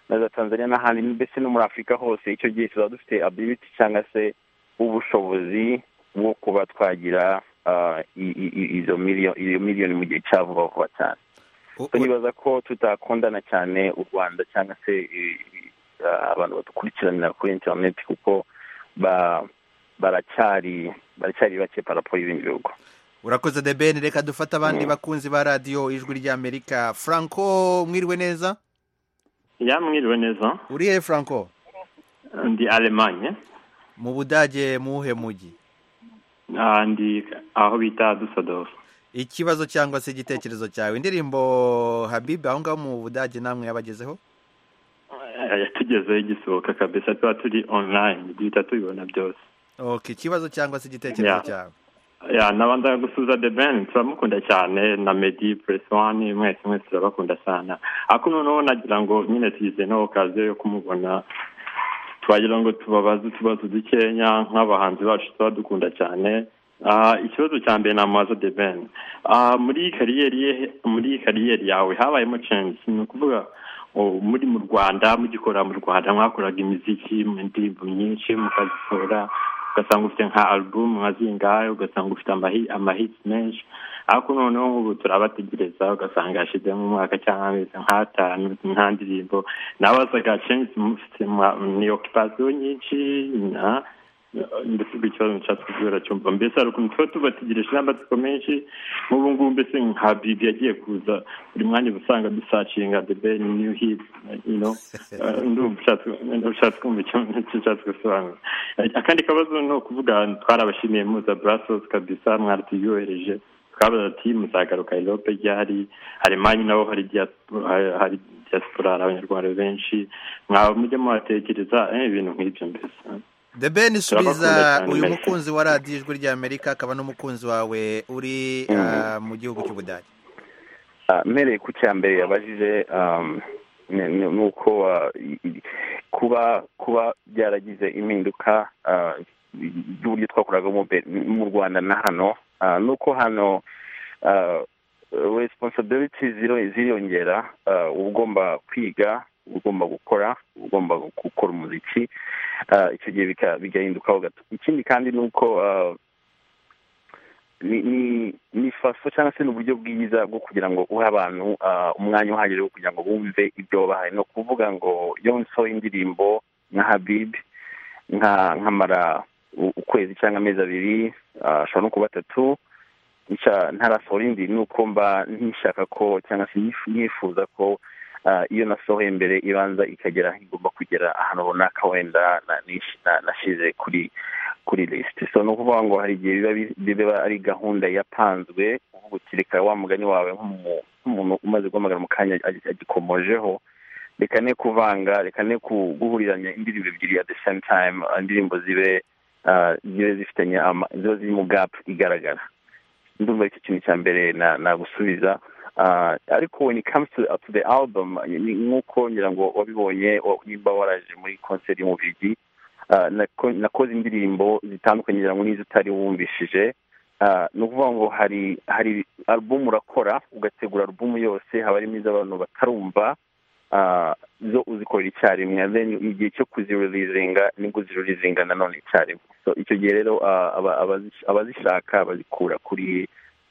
na za tanzania n'ahandi mbese no muri afurika hose icyo gihe tuzaba dufite ability cyangwa se ubushobozi bwo kuba twagira ah, i- i- i- izo miliyoni iyo miliyoni mu gihe cya vuba vuba cyane So nibaza ko tutakundana cyane u rwanda cyangwa se i- i- ah, abantu badukurikiranira kuri interineti kuko ba- baracyari baracyari bake paraporo y'ibindi bihugu urakoze the Ben reka dufate abandi bakunzi ba radiyo ijwi ry'amerika franco mwiriwe neza yamwiriwe neza uri he franco ndi alemanye mu budage mu wuhe mujyi ah, ndi aho bita dusadofu ikibazo cyangwa se igitekerezo cyawe indirimbo habibi aho ngaho mu budage namwe yabagezeho yatugezeho igisohoka kabisa tuba turi online duhita tubibona byose ok ikibazo cyangwa se igitekerezo Yeah. cyawe ya nabanza gusuza the ben turamukunda cyane na medi puresi wani mwese mwese turabakunda cyane ariko noneho nagira ngo nyine tugize n'okaziyo yo kumubona twagira ngo tubabaze utubazo dukenya nk'abahanzi bacu tuba dukunda cyane Ah, ikibazo cya mbere ni amaza de ben Ah, muri kariyeri ye muri kariyeri yawe habayemo censi ni ukuvuga oh, muri mu rwanda mugikora mu rwanda mwakoraga imiziki mu ndirimbo nyinshi mukazitora ugasanga ufite nka album nka zingahe ugasanga ufite amahi- amahits menshi ariko noneho nk'ubu turabategereza ugasanga yashizemo umwaka cyangwa amezi nk'atanu nta ndirimbo nabazaga censi mufite mwa- ni okipasiyo nyinshi na- ndetse ubwo ikibazo nshatse kubwira cyumva mbese hari ukuntu tuba tubategereje n'amatsiko menshi nk'ubu ngubu mbese nka bibi yagiye kuza buri mwanya uba usanga dusacinga the ben new hit you know Eh, ndumva ushatse- ushatse kumva icyo icyo nshatse gusobanura Eh, akandi kabazo ni ukuvuga twarabashimiye muza brasos kabisa mwaratuyohereje twabaza ati muzagaruka erope ryari alemanyi nabo hari diaspora- hari- hari diaspora hari abanyarwanda benshi mwaba mujye muhatekereza eh, ibintu nk'ibyo mbese the ben Turabakunda subiza cyane, uyu merci. mukunzi wa radiyo ijwi rya amerika akaba n'umukunzi wawe uri ah, mu gihugu cy'ubudage Ah, mpereye ku cya mbere yabajije um, ni- ni ni uko ah, i- i- kuba kuba byaragize impinduka ah, y'uburyo twakoraga mu be- mu rwanda na hano Ah, ni uko hano ah, responsibility ziro- ziriyongera Ah, uba ugomba kwiga uba ugomba gukora uba ugomba gukora umuziki Ah, icyo gihe bika- bigahindukaho gato ikindi kandi ni uko ah, ni ni ni faso cyangwa se ni uburyo bwiza bwo kugira ngo uhe abantu ah, umwanya uhagije wo kugira ngo bumve ibyo bahaye ni ukuvuga ngo iyo nsohoye indirimbo nka habibi nka nkamara u- ukwezi cyangwa amezi abiri ah, ashobora no kuba atatu nca- ntarasohora indi ni uko mba ntishaka ko cyangwa se nyifu- nyifuza ko ah, iyo nasohoye mbere ibanza ikagera aho igomba kugera ahantu runaka wenda na- nish- na- nashyize kuri kuri lisiti so ni ukuvuga ngo hari igihe biba bi- biba ari gahunda yapanzwe uvuga uti reka wa mugani wawe nk'umu- nk'umuntu umaze guhamagara mu kanya agi- agikomojeho reka ne kuvanga reka ne ku- guhuriranya indirimbo ebyiri at the same time ah, indirimbo zibe ah, zibe zifitanye ama- ziba ziri mu gap igaragara ndumva ari cyo kintu cya mbere na- nagusubiza Ah, ariko when it comes to, to the album ni nk'uko ngira ngo wabibonye wa- nimba waraje muri konseri mu bigi Ah, nako- nakoze indirimbo zitandukanye ngira ngo n'izo utari wumvishije Ah, ni ukuvuga ngo hari hari album urakora ugategura album yose haba harimo iz'abantu batarumva ah, zo uzikorera icyarimwe And then igihe cyo kuzireleasinga nibwo uzireleasinga nanone icyarimwe so icyo gihe rero ah, aba- abazi- abazishaka bazikura kuri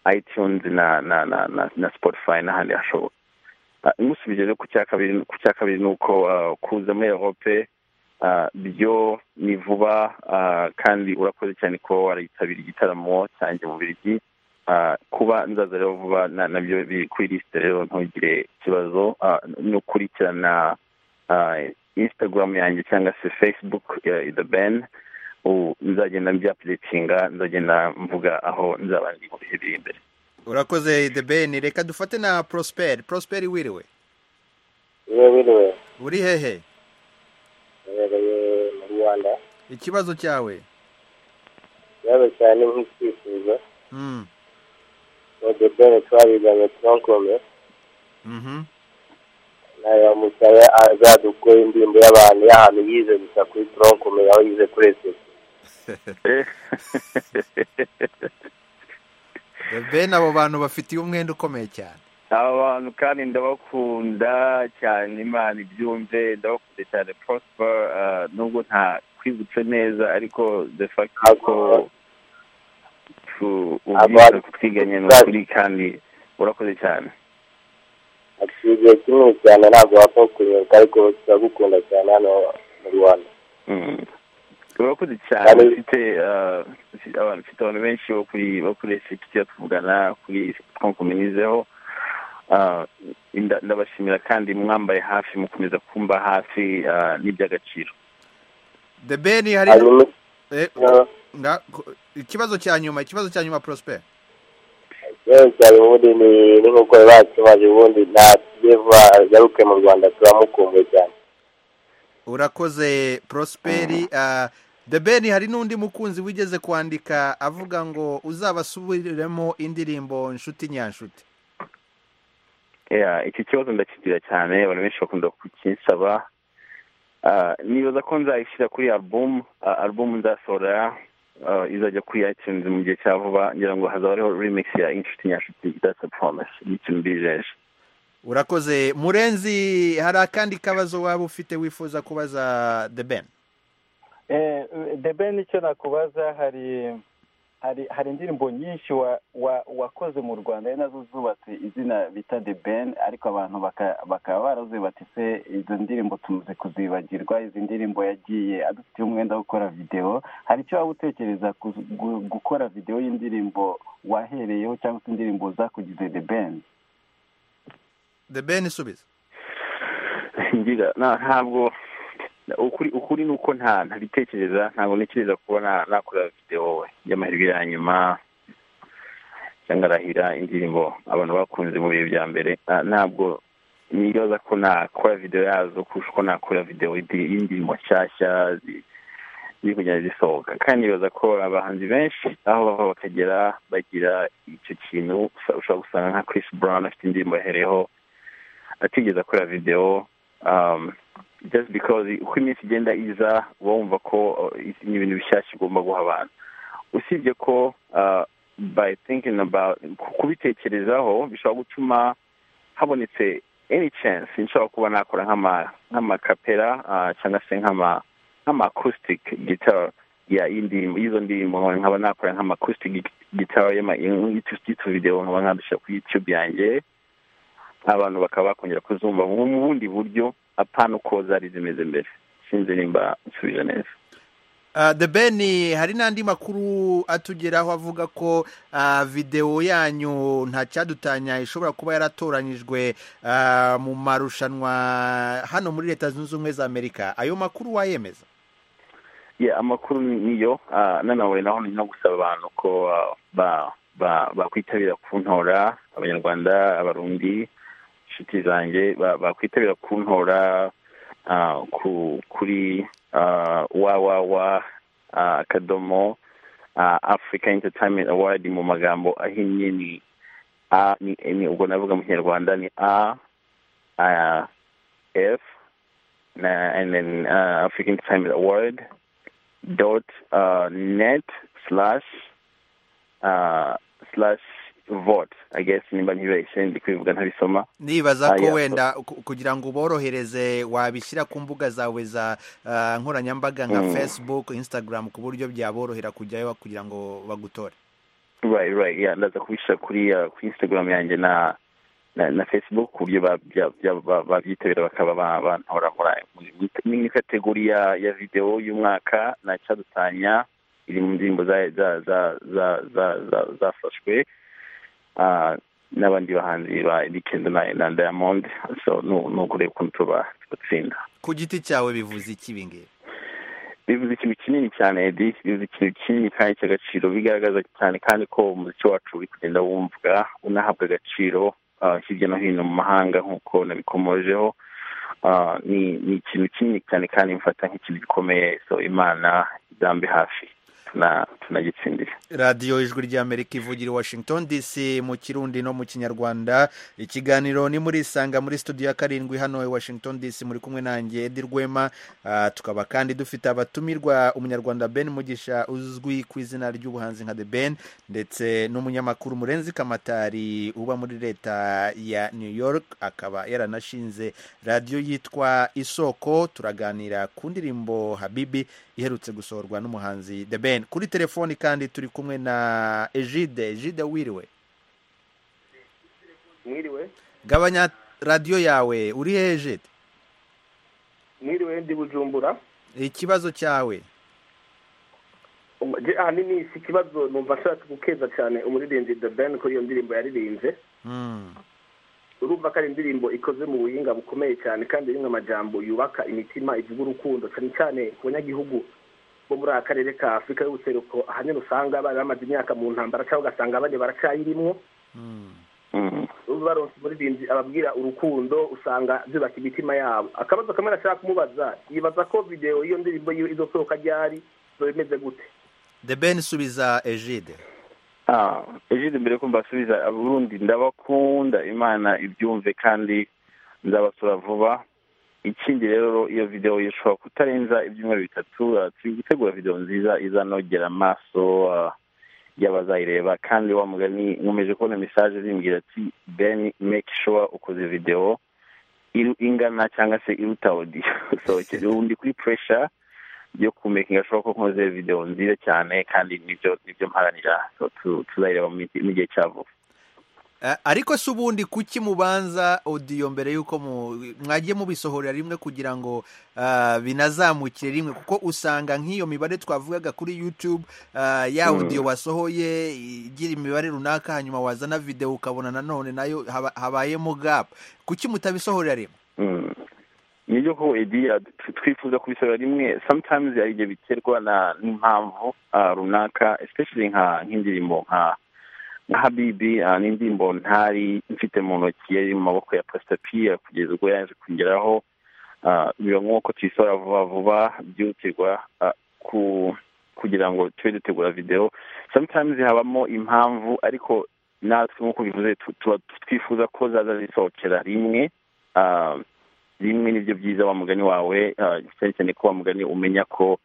itunes na na na na, na spotify n'ahandi hashoboka ngusubije rero ku cya kabiri ku cya kabiri ni uko ah, kuza muri europe Ah, byo ni vuba ah, kandi urakoze cyane kuba waritabira igitaramo cyanjye mu birigi kuba nzaza rero vuba na- nabyo biri kuri lisite rero ntugire ikibazo Ah, no kurikirana ah, instagram yanjye cyangwa se facebook eh, the ben U- nzagenda byapuritinga nzagenda mvuga aho nzaba ndi mu bihe biri imbere urakoze the ben reka dufate na prosper prosper wiriwe niwe wiriwe uri hehe uherereye mu rwanda ikibazo cyawe ikibazo cyane nk'icyifuzo Mm, modebene twabiganye tronkobe mhm. nayo musabe azadukore indirimbo y'abantu y'ahantu yize gusa kuri tronkobe aho yize kuri esesi the ben abo bantu bafitiye umwenda ukomeye cyane aba bantu kandi ndabakunda cyane imana ibyumve ndabakunda cyane prosper ah, nubwo nta kwibutse neza ariko the fact ko ubwiza twiganye ni ukuri kandi urakoze cyane igihe kinini cyane ntabwo wapfa kunyoka ariko turagukunda cyane hano mu rwanda Mm. urakoze cyane ufite ah, ufite abantu ufite abantu benshi bo kuri bo kuri esipiti tuvugana kuri twamukomerezeho Ah, nda- ndabashimira kandi mwambaye hafi mukomeza kumba hafi ah, n'iby'agaciro the ben hari Hanyuma- Eh, na- ku- ikibazo cya nyuma ikibazo cya nyuma prosper ikibazo cyane ubundi ni n'inkokore bacu maze ubundi nta deva agaruke mu rwanda turamukumbuye cyane urakoze prosperi the ben hari n'undi mukunzi wigeze kwandika avuga ngo uzabasubiriremo indirimbo nshuti nyanshuti iki kibazo ndakigira cyane abantu benshi bakunda kukinsaba nibaza ko nzayishyira kuri alubumu alubumu nzasohora izajya kuri iTunes mu gihe cya vuba ngira ngo hazaba hariho remix ya inshuti nyanshuti that's a promise ni ikintu mbijeje urakoze murenzi hari akandi kabazo waba ufite wifuza kubaza the ben debe nicyo nakubaza hari hari hari indirimbo nyinshi wa- wa- wakoze mu rwanda ari nazo zubatse izina bita the ben ariko abantu baka- bakaba barazubatse se izo ndirimbo tumaze kuzibagirwa izi ndirimbo yagiye adufitiye umwenda wo gukora videwo hari icyo waba utekereza ku- gu- gukora videwo y'indirimbo wahereyeho cyangwa se indirimbo zakugize the ben the ben isubiza ngira na- ntabwo ukuri ukuri ni uko nta ntabitekereza ntabwo ntekereza kuba na- nakora videwo we y'amahirwe ya nyuma cyangwa arahira indirimbo abantu bakunze mu bihe bya mbere Ah, ntabwo nibaza ko nakora videwo yazo kurusha uko nakora videwo y'indi- y'indirimbo nshyashya zi- ziri kugenda zisohoka kandi nibaza ko abahanzi benshi aho bava bakagera bagira icyo kintu usa- ushobora gusanga nka Chris Brown afite indirimbo yahereyeho atigeze akora videwo um, just because uko iminsi igenda iza uba wumva ko uh, ni ibintu bishyashya ugomba guha abantu usibye ko uh, by thinking about ku- kubitekerezaho bishobora gutuma habonetse any chance nshobora kuba nakora nk'ama- nk'amakapera uh, cyangwa se nk'ama nk'ama acoustic guitar ya indirimbo y'izo ndirimbo nkaba- nkaba nakora nk'ama acoustic guitar y'ama- y'itu- y'itu video nkaba nkadushyira kuri youtube yanjye abantu bakaba bakongera kuzumva mu mu bundi buryo apana uko zari zimeze mbere sinzi nimba nsubije neza Uh, the ben hari n'andi makuru atugeraho avuga ko uh, videwo yanyu nta cyadutanya ishobora kuba yaratoranyijwe uh, mu marushanwa hano muri leta zunze ubumwe za amerika ayo makuru wayemeza yeah, amakuru ni- niyo ah, nanawe naho ni no gusaba abantu ko ah, ba- ba- bakwitabira kuntora abanyarwanda abarundi inshuti zanjye ba- bakwitabira kuntora ah, ku- kuri ah, www ah, akadomo ah, africa entertainment award mu magambo ahinnye ni a ni ni- ubwo navuga mu kinyarwanda ni a ah, f na- and then uh, africa entertainment award dot uh, net slash uh, slash vote i guess nimba ntibeshye ndi kwivuga ntabisoma ndibaza Ah, ko yeah. wenda ku- kugira ngo uborohereze wabishyira ku mbuga zawe za uh, nkoranyambaga nka Mm. facebook instagram ku buryo byaborohera kujyayo kugira ngo bagutore right right yeah ndaza kubishyira kuri uh, kuri instagram yanjye na na, na facebook ku buryo ba- bya- bya- ba- babyitabira bakaba ba- bantora muri- muri muri kategori ya ya videwo y'umwaka na cyadutanya iri mu ndirimbo za- za- za- za- za- za- zafashwe Ah, n'abandi bahanzi ba Edikendo na na Diamond so nu- ni ukureba ukuntu tuba tubatsinda ku giti cyawe bivuze iki ibingibi bivuze ikintu kinini cyane Edi bivuze ikintu kinini kandi cy'agaciro bigaragaza cyane kandi ko umuziki wacu uri kugenda wumvwa unahabwa agaciro ah, hirya no hino mu mahanga nk'uko nabikomojeho Ah, ni ni ikintu kinini cyane kandi mfata nk'ikintu gikomeye so imana idambe hafi tuna- tunagitsindire radiyo ijwi ry'amerika ivugira i washington dc mu kirundi no mu kinyarwanda ikiganiro ni muri isanga muri studio ya karindwi hano i washington dc muri kumwe nanjye edi rwema Ah, tukaba kandi dufite abatumirwa umunyarwanda ben mugisha uzwi ku izina ry'ubuhanzi nka the ben ndetse n'umunyamakuru murenzi kamatari uba muri leta ya new york akaba yaranashinze radiyo yitwa isoko turaganira ku ndirimbo habibi iherutse gusohorwa n'umuhanzi the ben kuri telefoni kandi turi kumwe na ejide ejide wiriwe mwiriwe gabanya radiyo yawe uri he ejide mwiriwe ndi bujumbura ikibazo cyawe Um, je- ahanini si ikibazo numva ashaka gukeza cyane umuririmbyi the ben kuri iyo ndirimbo yaririmbye urumva ko ari indirimbo ikoze mu buhinga bukomeye cyane kandi rimwe amajambo yubaka imitima ivuga urukundo cyane cyane ku banyagihugu bo muri aka karere ka afurika y'ubuseruko ahanini usanga bari bamaze imyaka mu ntambara cyangwa ugasanga bane baracyayirimwo baronse umuririmbyi ababwira urukundo usanga zubaka imitima yabo akabazo kamwe nashaka kumubaza yibaza ko videwo y'iyo ndirimbo yiwe izosohoka ryari bimeze gute the ben subiza egide ah egide mbere ko mbasubiza aburundi ndabakunda imana ibyumve kandi nzabasura vuba ikindi rero iyo videwo ishobora kutarenza ibyumweru bitatu ah, turi gutegura videwo nziza izanogera amaso ah, y'abazayireba kandi wa mugani nkomeje kubona mesaje zimbwira ati ben make sure ukoze videwo iru- ingana cyangwa se iruta odiyo sohokere ubundi kuri puresha yo kumekinga ashobora ko nkoze videwo nziza cyane kandi nibyo nibyo mparanira So, tu- tuzayireba mu mi- mu gihe cya vuba Eh, ariko se ubundi kuki mubanza odiyo mbere y'uko mu- mwagiye mubisohorera rimwe kugira ngo ah, binazamukire rimwe kuko usanga nk'iyo mibare twavugaga kuri youtube ah, ya Mm. odiyo wasohoye igira imibare runaka hanyuma wazana videwo ukabona nanone nayo haba- habayemo gap kuki mutabisohorera rimwe Mm. nibyo ko ediya twifuza kubisohora rimwe sometimes hari igihe biterwa na n'impamvu ah, runaka especially nka nk'indirimbo nka nka habibi ah, ni indirimbo ntari mfite mu ntoki yari mu maboko ya pasita piya kugeza ubwo yaje kungeraho Ah, biba nk'uko tuyisohora vuba vuba byihutirwa ah, ku kugira ngo tube dutegura videwo sometimes habamo impamvu ariko natwe nk'uko bivuze tu- tuba twifuza ko zaza zisohokera rimwe Ah, bimwe nibyo byiza wa mugani wawe ah, cyane cyane ko wa mugani umenya ko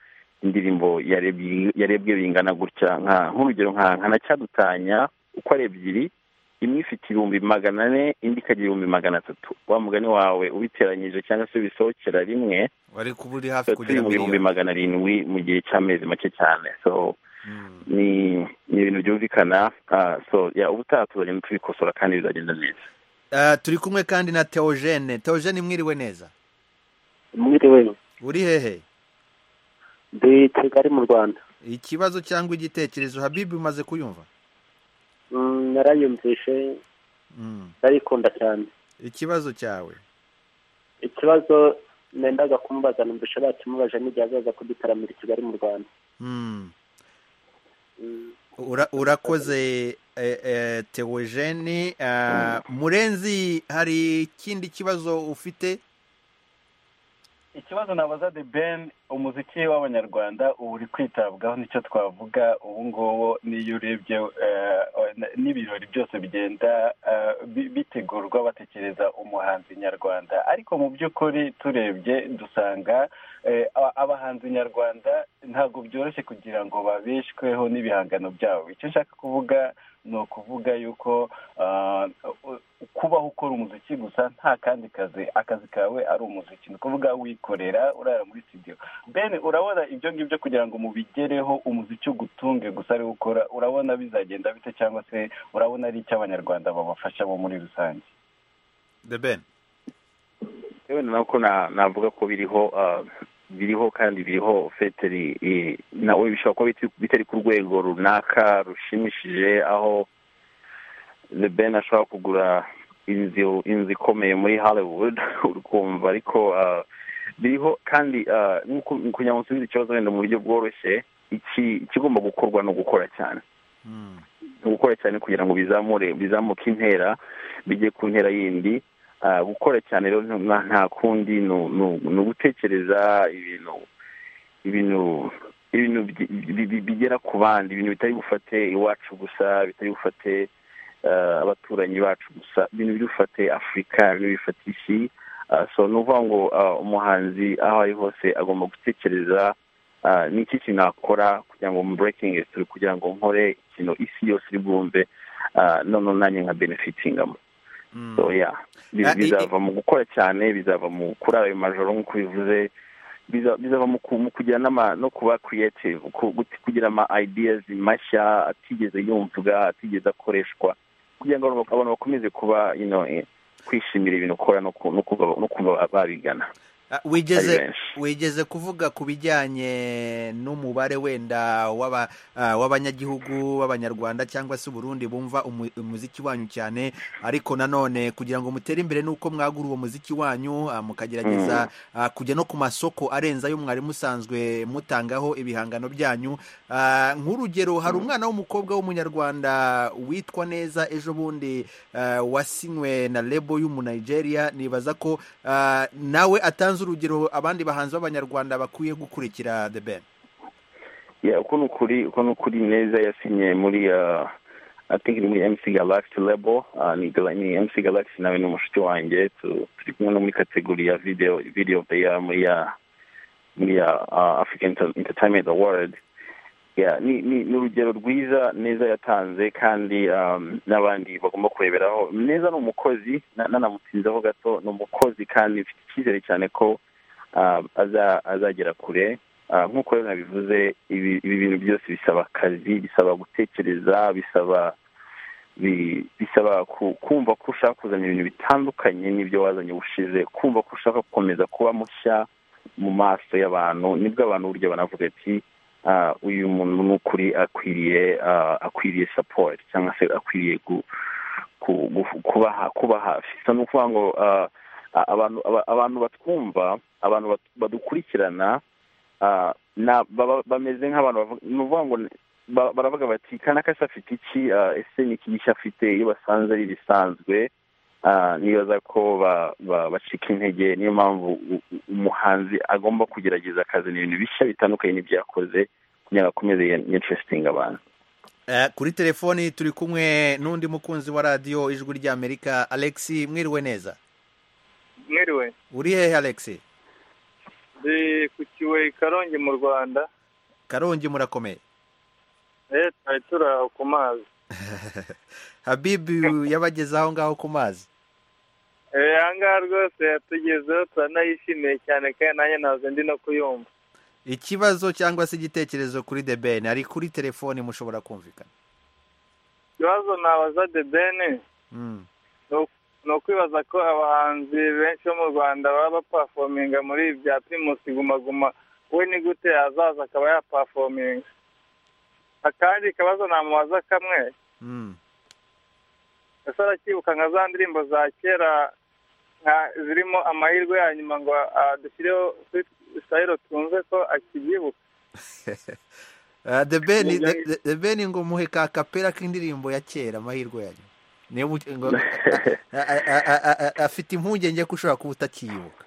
indirimbo yarebye yarebwe bingana gutya nka nk'urugero nka nka na cyadutanya uko ari ebyiri imwe ifite ibihumbi magana ane indi ikagira ibihumbi magana atatu wa mugani wawe ubiteranyije cyangwa se bisohokera rimwe wari kuba uri tuba hafi turi kugera mu muri bihumbi iyo magana arindwi mu gihe cy'amezi make cyane so ni ni ibintu byumvikana ah, so ya ubutaha tuzagenda tubikosora kandi bizagenda neza Ah, turi kumwe kandi na teogene teogene mwiriwe neza mwiriwe uri hehe ndi kigali mu rwanda ikibazo cyangwa igitekerezo habibi umaze kuyumva Mm, narayumvishe Mm. ndayikunda cyane ikibazo cyawe ikibazo nendaga kumubaza numvishe bakimubaje n'igihe azaza kudutaramira i kigali mu rwanda Mm. Mm, Ura- urakoze teogene murenzi hari ikindi kibazo ufite ikibazo nabaza the ben umuziki w'abanyarwanda uba uri kwitabwaho nicyo twavuga ubu ngubu n'iyo urebye eh, n'ibirori byose bigenda eh, bi- bitegurwa batekereza umuhanzi nyarwanda ariko mu by'ukuri turebye dusanga eh, aba- abahanzi nyarwanda ntabwo byoroshye kugira ngo babeshweho n'ibihangano byabo icyo nshaka kuvuga ni ukuvuga yuko ah, kubaho ukora umuziki gusa nta kandi kazi akazi kawe ari umuziki ni ukuvuga wikorera urara muri studio ben urabona ibyo ngibyo kugira ngo mubigereho umuziki ugutunge gusa ari wo ukora urabona bizagenda bite cyangwa se urabona ari icy'abanyarwanda babafasha bo muri rusange the ben yewe nako na- navuga ko biriho ah, biriho kandi biriho feteri eh, nawe bishobora kuba biti- bitari ku rwego runaka rushimishije aho the ben ashobora kugura inzu inzu ikomeye muri hollywood uri kumva ariko ah, biriho kandi ah, nk'uko kugira ngo usubize ikibazo wenda mu buryo bworoshye iki ikigomba gukorwa ni ugukora cyane ni ugukora cyane kugira ngo bizamure bizamuke intera bijye ku ntera yindi Ah, gukora cyane rero nta- nta- nta kundi ni u- ni u- ni ugutekereza ibintu ibintu ibintu bi- bi- bi- bigera ku bandi ibintu bitari bufate iwacu gusa bitari bufate ah, abaturanyi bacu gusa ibintu biri bufate afurika ibintu bifata isi Ah, so ni ukuvuga ngo ah, umuhanzi aho ari hose agomba gutekereza ah, ni iki kintu nakora kugira ngo muburekingi turi kugira ngo nkore ikintu isi yose iri bwumve ah, noneho nanjye nka benefitingamo so yeah Bi- Ah, i- bizava mu gukora cyane bizava mu kurara ayo majoro nk'uko bivuze biza- bizava mu ku- mu kugira n'ama no kuba creative ku- gut- kugira ama ideas mashya atigeze yumvwa atigeze akoreshwa kugira ngo abantu- abantu bakomeze kuba you know eh, kwishimira ibintu ukora no ku- no kuva- no kuva babigana Ah, wigeze Ari wigeze kuvuga ku bijyanye n'umubare wenda w'aba- ah, w'abanyagihugu b'abanyarwanda cyangwa se uburundi bumva umu- umuziki wanyu cyane ariko nanone kugira ngo mutere imbere n'uko mwagura uwo muziki wanyu ah, mukagerageza ah, kujya no ku masoko arenze ayo mwari musanzwe mutangaho ibihangano byanyu Ah, nk'urugero hari umwana w'umukobwa w'umunyarwanda witwa neza ejo bundi ah, wasinywe na lebo y'umunigeria nibaza ko ah, nawe atanze urugero abandi bahanzi b'abanyarwanda bakwiye gukurikira the ben ya uko ni ukuri uko ni ukuri neza yasinye muri uh, I think ni muri MC Galaxy label uh, ni, Gala- ni MC Galaxy nawe ni umushiki wanjye tu- turi kumwe no muri kategori ya video video of the year muri ya muri ya uh, African Enter- Entertainment Award yeah, ni, ni, ni urugero rwiza neza yatanze kandi um, n'abandi bagomba kureberaho neza ni umukozi na- nanamutinzeho gato ni umukozi kandi mfite icyizere cyane ko uh, aza- azagera kure Ah, nk'uko rero nabivuze ibi ibi bintu byose bisaba akazi bisaba gutekereza bisaba bi- bisaba ku- kumva ko ushaka kuzana ibintu bitandukanye n'ibyo wazanye ubushize kumva ko ushaka gukomeza kuba mushya mu maso y'abantu nibwo abantu burya banavuga ati ah, uyu muntu ni ukuri akwiriye ah, akwiriye support cyangwa se akwiriye gu- ku- gu- kuba ha- kuba hafi so ni ukuvuga ngo ah, a- abantu aba- abantu batwumva abantu bat- badukurikirana ah, na- baba- bameze nk'abantu bavuga- ni ukuvuga ngo ba- baravuga bati kanaka se afite iki Ah, ese ni iki gishya afite iyo basanze ari ibisanzwe ah, nibaza ko ba- ba- bacika intege niyo mpamvu u- u- umuhanzi agomba kugerageza akazana ibintu bishya bitandukanye n'ibyakoze kugira ngo akomeze yinterestinga abantu Eh, kuri telefoni turi kumwe n'undi mukunzi wa radiyo ijwi ry'amerika alex mwiriwe neza mwiriwe uri hehe alex ndi ku kiwe i karongi mu rwanda karongi murakomeye eh twari turi aho ku mazi habibu yabageze aho ngaho ku mazi eh aha ngaha rwose yatugezeho turanayishimiye cyane kandi nanjye ntabwo ndi no kuyumva ikibazo cyangwa se igitekerezo kuri the ben ari kuri telefoni mushobora kumvikana ikibazo nabaza de bene Mm. ni ukwibaza ko abahanzi benshi bo mu rwanda baba bapafominga muri ibi bya primus guma guma we ni gute azaza akaba yapafominga akandi kabazo namubaza kamwe Mm. ese aracyibuka nka za ndirimbo za kera nka zirimo amahirwe ya nyuma ngo ah, dushyireho sayiro twumve ko akibyibuka Eh, the ben The- The- the ben ngo muhe ka kapera k'indirimbo ya kera amahirwe yanyu niyo mu- ngo- a- a- a- a- a- a- afite impungenge ko ushobora kuba utakiyibuka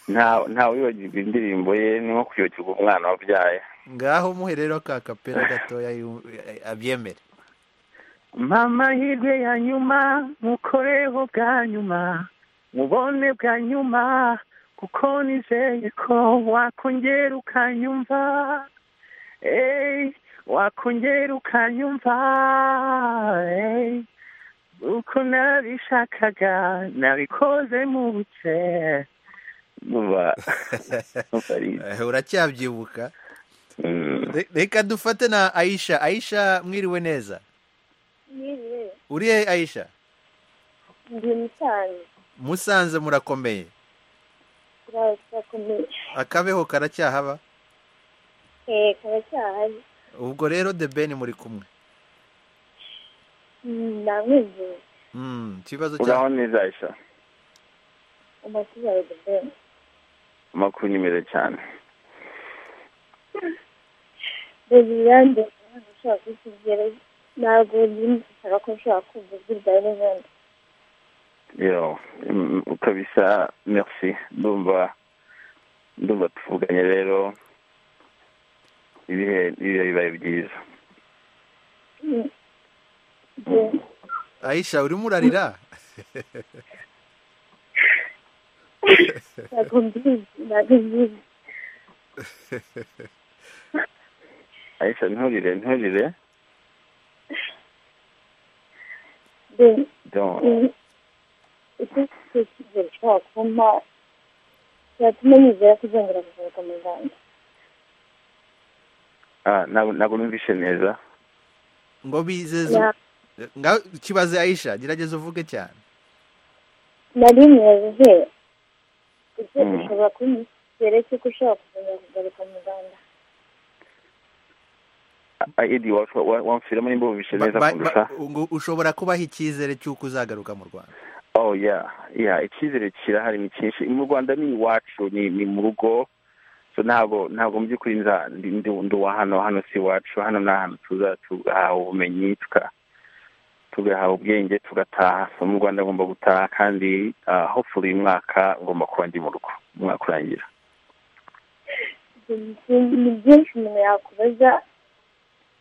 nta ntawe wibagirwa indirimbo ye ni nko kwibagirwa umwana wabyaye ngaho muhe rero ka kapera gatoya yu- abyemere mama hirwe ya nyuma mukoreho bwa nyuma mubone bwa nyuma kuko nizeye ko wakongera ukanyumva ey wakongera ukanyumva ey uko nabishakaga nabikoze mu buke buba Eh, uracyabyibuka Re- reka dufate na ayisha ayisha mwiriwe neza yewe uri he ayisha ndi musanze musanze murakomeye turakomeye akabeho karacyahaba eee karacyahari ubwo rero the ben muri kumwe namwizeye Mm, ikibazo uraho cya neza Aisha amashuri yawe debeni amakuru ni meza cyane bebi yanjye ntabwo ushobora kukubwira ntabwo nshaka ko nshobora kumva ijwi ryawe n'ibindi yo mm, kabisa merci ndumva ndumva tuvuganye rero ibihe ibihe bibaye byiza ayisha urimo urarira ntabwo mbizi ntabwo mbizi Aisha nturire nturire bebi Don't. icyo cyo kizere ushobora kumpa cyatuma nizera ko uzongera kugaruka mu rwanda ah ntabwo ntabwo numvishe neza ngo bizeze ngaho kibaze ayisha gerageza uvuge cyane nari mwejejwe ese Mm. ushobora kuba ikizere cy'uko ushobora kuzongera kugaruka mu rwanda Ah, Idi wa- wa- wamfiramo nimba wumvishe Ba- neza ba- kundusha ba- ngo ushobora kubaha icyizere cy'uko uzagaruka mu rwanda oh yeah yeah icyizere kirahari ni cyinshi mu rwanda ni iwacu ni ni mu rugo so ntabwo ntabwo mu by'ukuri nza- ndi ndi ndi uwa hano hano si iwacu hano ni ahantu tuza tugahaha ubumenyi tuka tugahaha ubwenge tugataha so mu rwanda agomba gutaha kandi ah, hopefully uyu mwaka ngomba kuba ndi mu rugo umwaka urangira ni byinshi umuntu yakubaza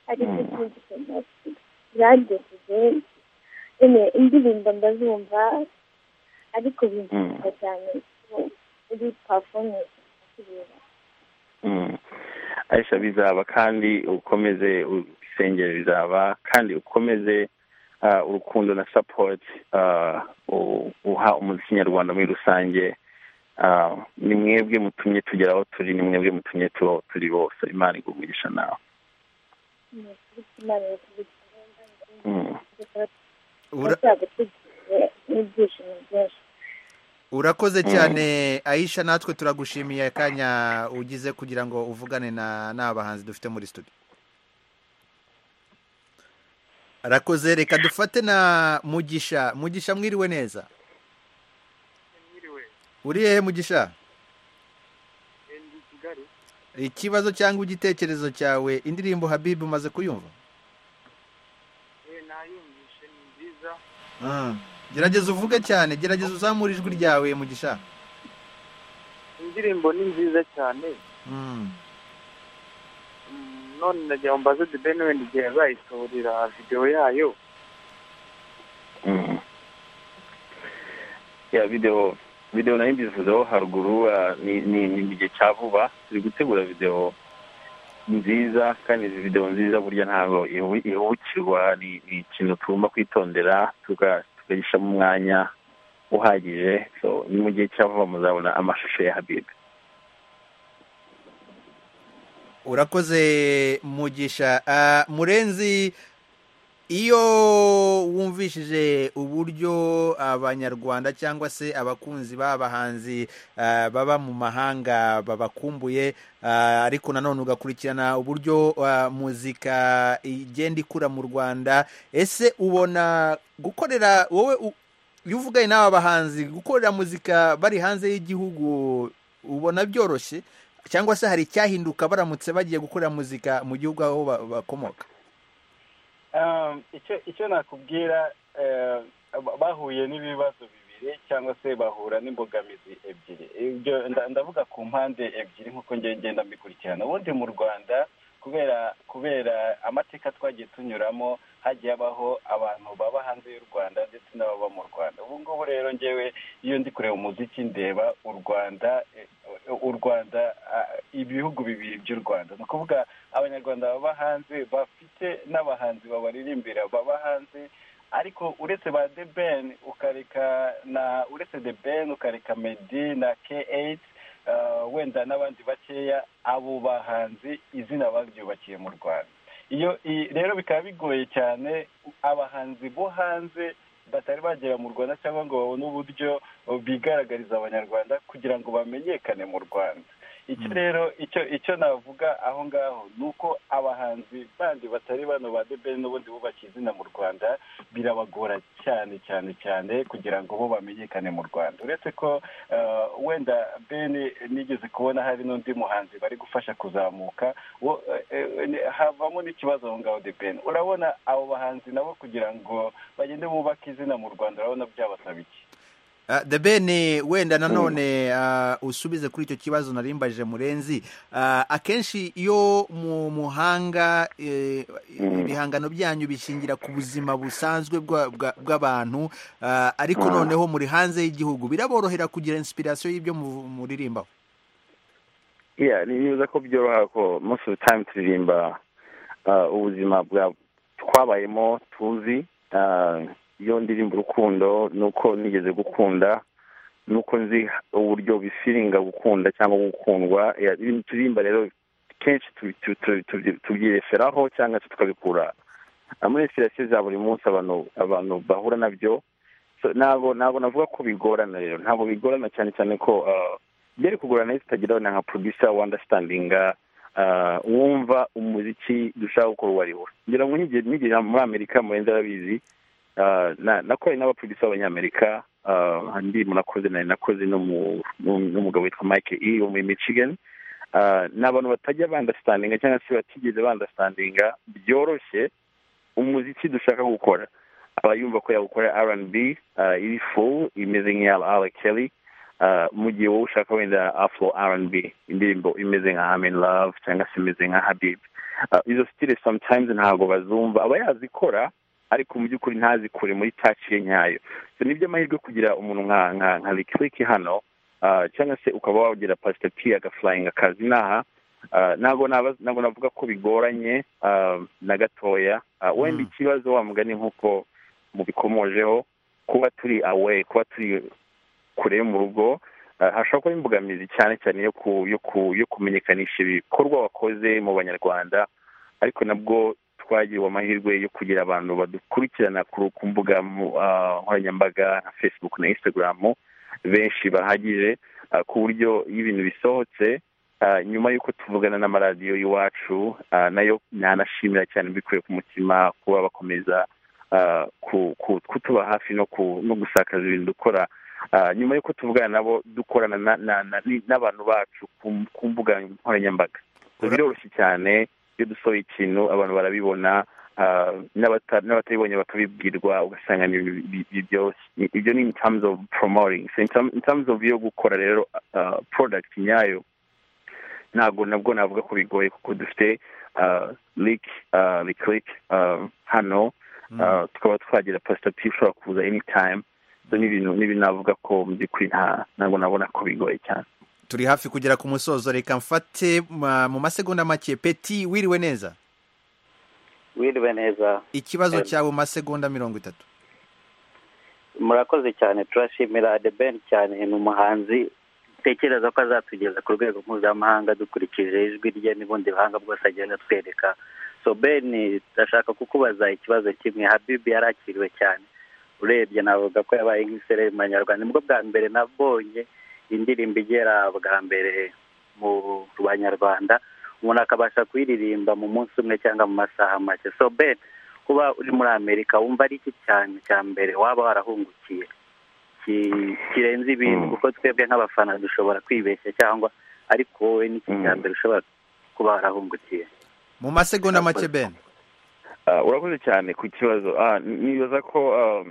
ariko ikintu byagejeje nyine indirimbo ndazumva ariko binshinga cyane ko uri pafomu kireba aisha bizaba kandi ukomeze isengero rizaba kandi ukomeze ah, urukundo na support ah, u- uha umuziki nyarwanda muri rusange Ah, ni mwebwe mutumye tugera aho turi ni mwebwe mutumye tuba aho turi bose imana iguha umugisha nawe imana yakubikira Mm. Ura- azagutegurire n'ibyishimo byinshi urakoze cyane ayisha natwe turagushimiye akanya ugize kugira ngo uvugane na n'aba bahanzi dufite muri studio arakoze reka dufate na mugisha mugisha mwiriwe neza uri hehe mugisha ikibazo cyangwa igitekerezo cyawe indirimbo habibu umaze kuyumva nayumvishe ni nziza gerageza uvuge cyane gerageza uzamure ijwi ryawe mugisha indirimbo ni nziza cyane Mm. Mm, none ndagira ngo mbaze debeni wenda igihe azayisohorera videwo yayo ya videwo videwo nayo mbivuzeho haruguru ah, ni ni ni mu gihe cya vuba turi gutegura videwo nziza kandi izi videwo nziza burya ntabwo ihu- ihubukirwa ni ni ikintu tugomba kwitondera tuka- tukayishyiramo umwanya uhagije so ni mu gihe cya vuba muzabona amashusho ya habibi urakoze mugisha Ah, murenzi iyo wumvishije uburyo abanyarwanda cyangwa se abakunzi b'abahanzi ah, baba mu mahanga babakumbuye ah, ariko nanone ugakurikirana uburyo ah, muzika igenda ikura mu rwanda ese ubona gukorera wowe u- iyo uvuganye n'aba bahanzi gukorera muzika bari hanze y'igihugu ubona byoroshye cyangwa se hari icyahinduka baramutse bagiye gukorera muzika mu gihugu aho ba- bakomoka Um, icyo icyo nakubwira eh, ba- bahuye n'ibibazo bibiri cyangwa se bahura n'imbogamizi ebyiri ibyo nda- ndavuga ku mpande ebyiri nk'uko ngiye ngenda mbikurikirana ubundi mu rwanda kubera kubera amateka twagiye tunyuramo hagiye habaho abantu baba hanze y'u rwanda ndetse n'ababa mu rwanda ubu ngubu rero ngewe iyo ndi kureba umuziki ndeba u rwanda eh, u rwanda ah, ibihugu bibiri by'u rwanda ni ukuvuga abanyarwanda baba hanze bafite n'abahanzi babaririmbira baba hanze ariko uretse ba the ben ukareka na uretse the ben ukareka medi na k uh, wenda n'abandi bakeya abo bahanzi izina baryubakiye mu rwanda iyo i- rero bikaba bigoye cyane abahanzi bo hanze batari bagera mu rwanda cyangwa ngo babone uburyo bigaragariza abanyarwanda kugira ngo bamenyekane mu rwanda icyo rero icyo icyo navuga aho ngaho ni uko abahanzi bandi batari bano ba debeni n'ubundi bubakiye izina mu rwanda birabagora cyane cyane cyane kugira ngo bo bamenyekane mu rwanda uretse ko eh, wenda beni nigeze kubona hari n'undi muhanzi bari gufasha kuzamuka wo eh, eh, ni- havamo n'ikibazo aho ngaho de beni urabona abo bahanzi nabo kugira ngo bagende bubake izina mu rwanda urabona byabasaba iki Ah, the ben wenda nanone ah, usubize kuri icyo kibazo narimbaje murenzi Ah, akenshi iyo mu muhanga eh, ibihangano byanyu bishingira ku buzima busanzwe bwa- bwa- bw'abantu ah, ariko Mm. noneho muri hanze y'igihugu biraborohera kugira inspiration y'ibyo mu- muririmbaho yeah niba ko byoroha ko most of the time turirimba ah, ubuzima bwa twabayemo tuzi Ah, iyo ndirimba urukundo nuko nigeze gukunda nuko nzi uburyo bifiringa gukunda cyangwa gukundwa Yeah, ibintu turirimba rero kenshi tubi- tu- tu- tubi- tubyireferaho cyangwa se tukabikura Ah, muri inspirasiyo za buri munsi abantu abantu bahura nabyo So, ntabwo ntabwo navuga ko bigorana rero ntabwo bigorana cyane cyane ko ah, byari kugorana iyo tutageraho na nka producer wandastandinga wumva umuziki dushaka gukora uwo ari wo ngira ngo nigera nigera muri amerika murenze arabizi Ah, na- nakoranye n'abaproducer b'abanyamerika ah, hari indirimbo nakoze nari nakoze n'umu- n'um- n'umugabo witwa mike e wo muri michigan Ah, ni abantu batajya bandastandinga cyangwa se batigeze bandastandinga byoroshye umuziki dushaka gukora aba yumva ko yawukora rnb iri fu imeze nk'iya ara kelly mu gihe wowe ushaka wenda afro rnb indirimbo imeze nka hamen love cyangwa se imeze nka habib izo sitire sometimes ntabwo bazumva aba yazikora ariko mu by'ukuri ntazikure muri taci ye nyayo so ni amahirwe kugira umuntu nka nka nka rikiriki hano ah, cyangwa se ukaba wagira pasitapi agafurayinga akazi inaha ntabwo naba- ntabwo navuga ko bigoranye ah, na gatoya Ah, wenda ikibazo wa mugani nk'uko mubikomojeho kuba turi awe kuba turi kure yo mu rugo ah, hashobora kuba imbogamizi cyane cyane yo ku yo ku yo kumenyekanisha ibikorwa wakoze mu banyarwanda ariko nabwo twagiriwe amahirwe yo kugira abantu badukurikirana ku ku mbuga mu- ah, nkoranyambaga nka facebook na instagram benshi bahagije ah, ku buryo iyo ibintu bisohotse ah, nyuma y'uko tuvugana n'amaradiyo y'iwacu ah, nayo nanashimira cyane mbikuye ku mutima kuba bakomeza ah, ku- ku- kutuba hafi no ku- no gusakaza ibintu dukora Ah, nyuma y'uko tuvugana nabo dukorana na- na- na- ni- n'abantu bacu ku- ku mbuga nkoranyambaga biroroshye cyane iyo dusohoye ikintu abantu barabibona ah, n'abata- n'abatabibonye bakabibwirwa ugasanga ni ibi- ibi- ibi byoroshye. I- ibyo ni in terms of promoting so in term- in terms of yo gukora rero ah, product nyayo ntabwo nabwo navuga ko bigoye kuko dufite ah, lick ah, lick lick ah, hano ah, tukaba twagira pasitatifu ushobora kuza anytime so n'ibintu n'ibintu navuga ko mu by'ukuri nta ntabwo nabona ko bigoye cyane turi hafi kugera ku musozo reka mfate ma- mu masegonda make peti wiriwe neza wiriwe neza ikibazo Em, cyawe mu masegonda mirongo itatu murakoze cyane turashimira the ben cyane ni umuhanzi tekereza ko azatugeza ku rwego mpuzamahanga dukurikije ijwi rye n'ubundi buhanga bwose agenda atwereka so ben ndashaka kukubaza ikibazo kimwe habibi yarakiriwe cyane urebye navuga ko yabaye nk'isereri mu banyarwanda nibwo bwa mbere nabonye indirimbo igera bwa mbere mu banyarwanda umuntu akabasha kuyiririmba mu munsi umwe cyangwa mu masaha make so ben kuba uri muri amerika wumva ari iki cyane cya mbere waba warahungukiye Ki- kirenze ibintu kuko twebwe nk'abafana dushobora kwibeshya cyangwa ariko wowe ni iki cya mbere ushobora kuba warahungukiye mu masegonda make ben Ah, urakoze cyane ku kibazo Ah, n- nibaza ko ah,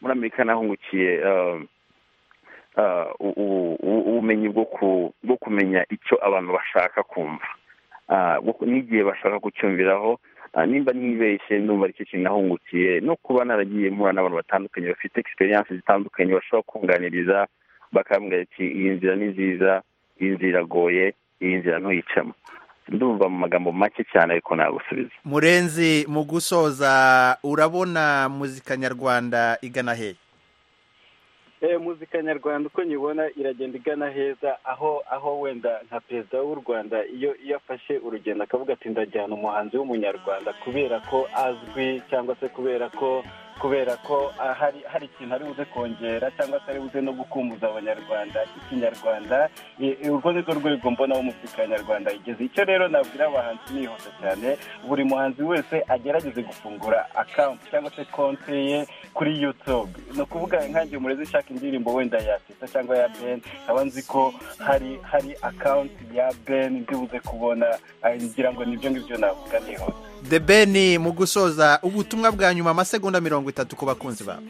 muri amerika nahungukiye ah, ah, u- u- u- ubumenyi bwo ku- bwo kumenya icyo abantu bashaka kumva Ah, bwo- n'igihe bashaka kucyumviraho Ah, nimba ntibeshye ndumva aricyo kintu nahungukiye no kuba naragiye mpura n'abantu batandukanye bafite egisperiyanse zitandukanye bashobora kunganiriza bakambwira ati iyi nzira ni nziza iyi nzira iragoye iyi nzira ntuyicamo ndumva mu magambo make cyane ariko nagusubiza murenzi mu gusoza urabona muzika nyarwanda igana hehe Eh, muzika nyarwanda uko nyibona iragenda igana heza aho aho wenda nka perezida w'u rwanda iyo iyo afashe urugendo akavuga ati ndajyana umuhanzi w'umunyarwanda kubera ko azwi cyangwa se kubera ko kubera ko ah, hari hari ikintu ari buze kongera cyangwa se ari buze no gukumbuza abanyarwanda ikinyarwanda I- i- urwo ni rwo rwego mbonaho muzika nyarwanda igeze icyo rero nabwira abahanzi nihuse cyane buri muhanzi wese agerageze gufungura akampu cyangwa se konte ye kuri youtube ni ukuvuga nkange umurezi ushaka indirimbo wenda ya teta cyangwa ya ben nkaba nzi ko hari hari akawunti ya ben ndibuze kubona ah, ngira ngo nibyo ngibyo navuga nihuse the ben mu gusoza ubutumwa bwa nyuma amasegonda mirongo itatu ku bakunzi bawe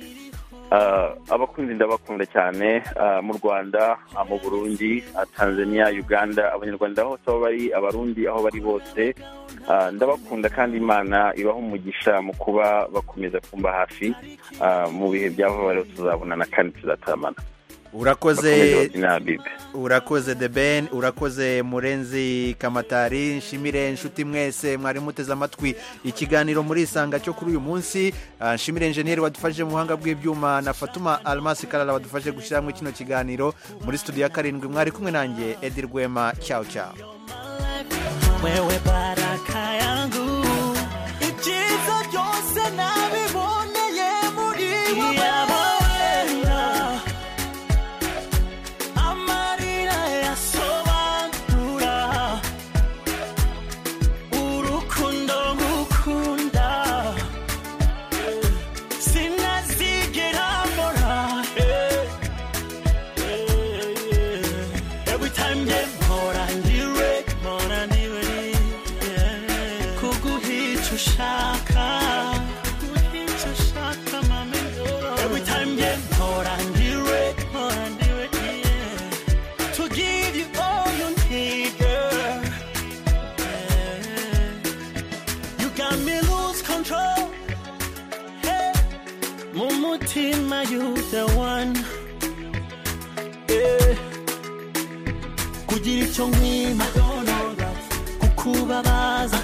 Ah, abakunzi ndabakunda cyane ah, mu rwanda ah, mu burundi ah, tanzania uganda abanyarwanda hose aho bari abarundi aho bari bose Ah, ndabakunda kandi imana ibaha umugisha mu kuba bakomeza kumba hafi Ah, mu bihe byava rero tuzabonana kandi tuzataramana Bakomeze urakoze babyine Habibi. urakoze the ben urakoze murenzi kamatari nshimire inshuti mwese mwari muteze amatwi ikiganiro muri isanga cyo kuri uyu munsi Ah, nshimire enjeniyeri wadufashije mu buhanga bw'ibyuma na fatuma almasi karara wadufashije gushyiramo kino kiganiro muri studio ya karindwi mwari kumwe nanjye edi rwema cyawu cyawu wewe baraka yangu ibyiza byose nabiboneye muri wowe amarira yasobanura urukundo ngukunda sinazigera mbona eh, eh, eh. Every time they more and you more and you icyo nkwima kukubabaza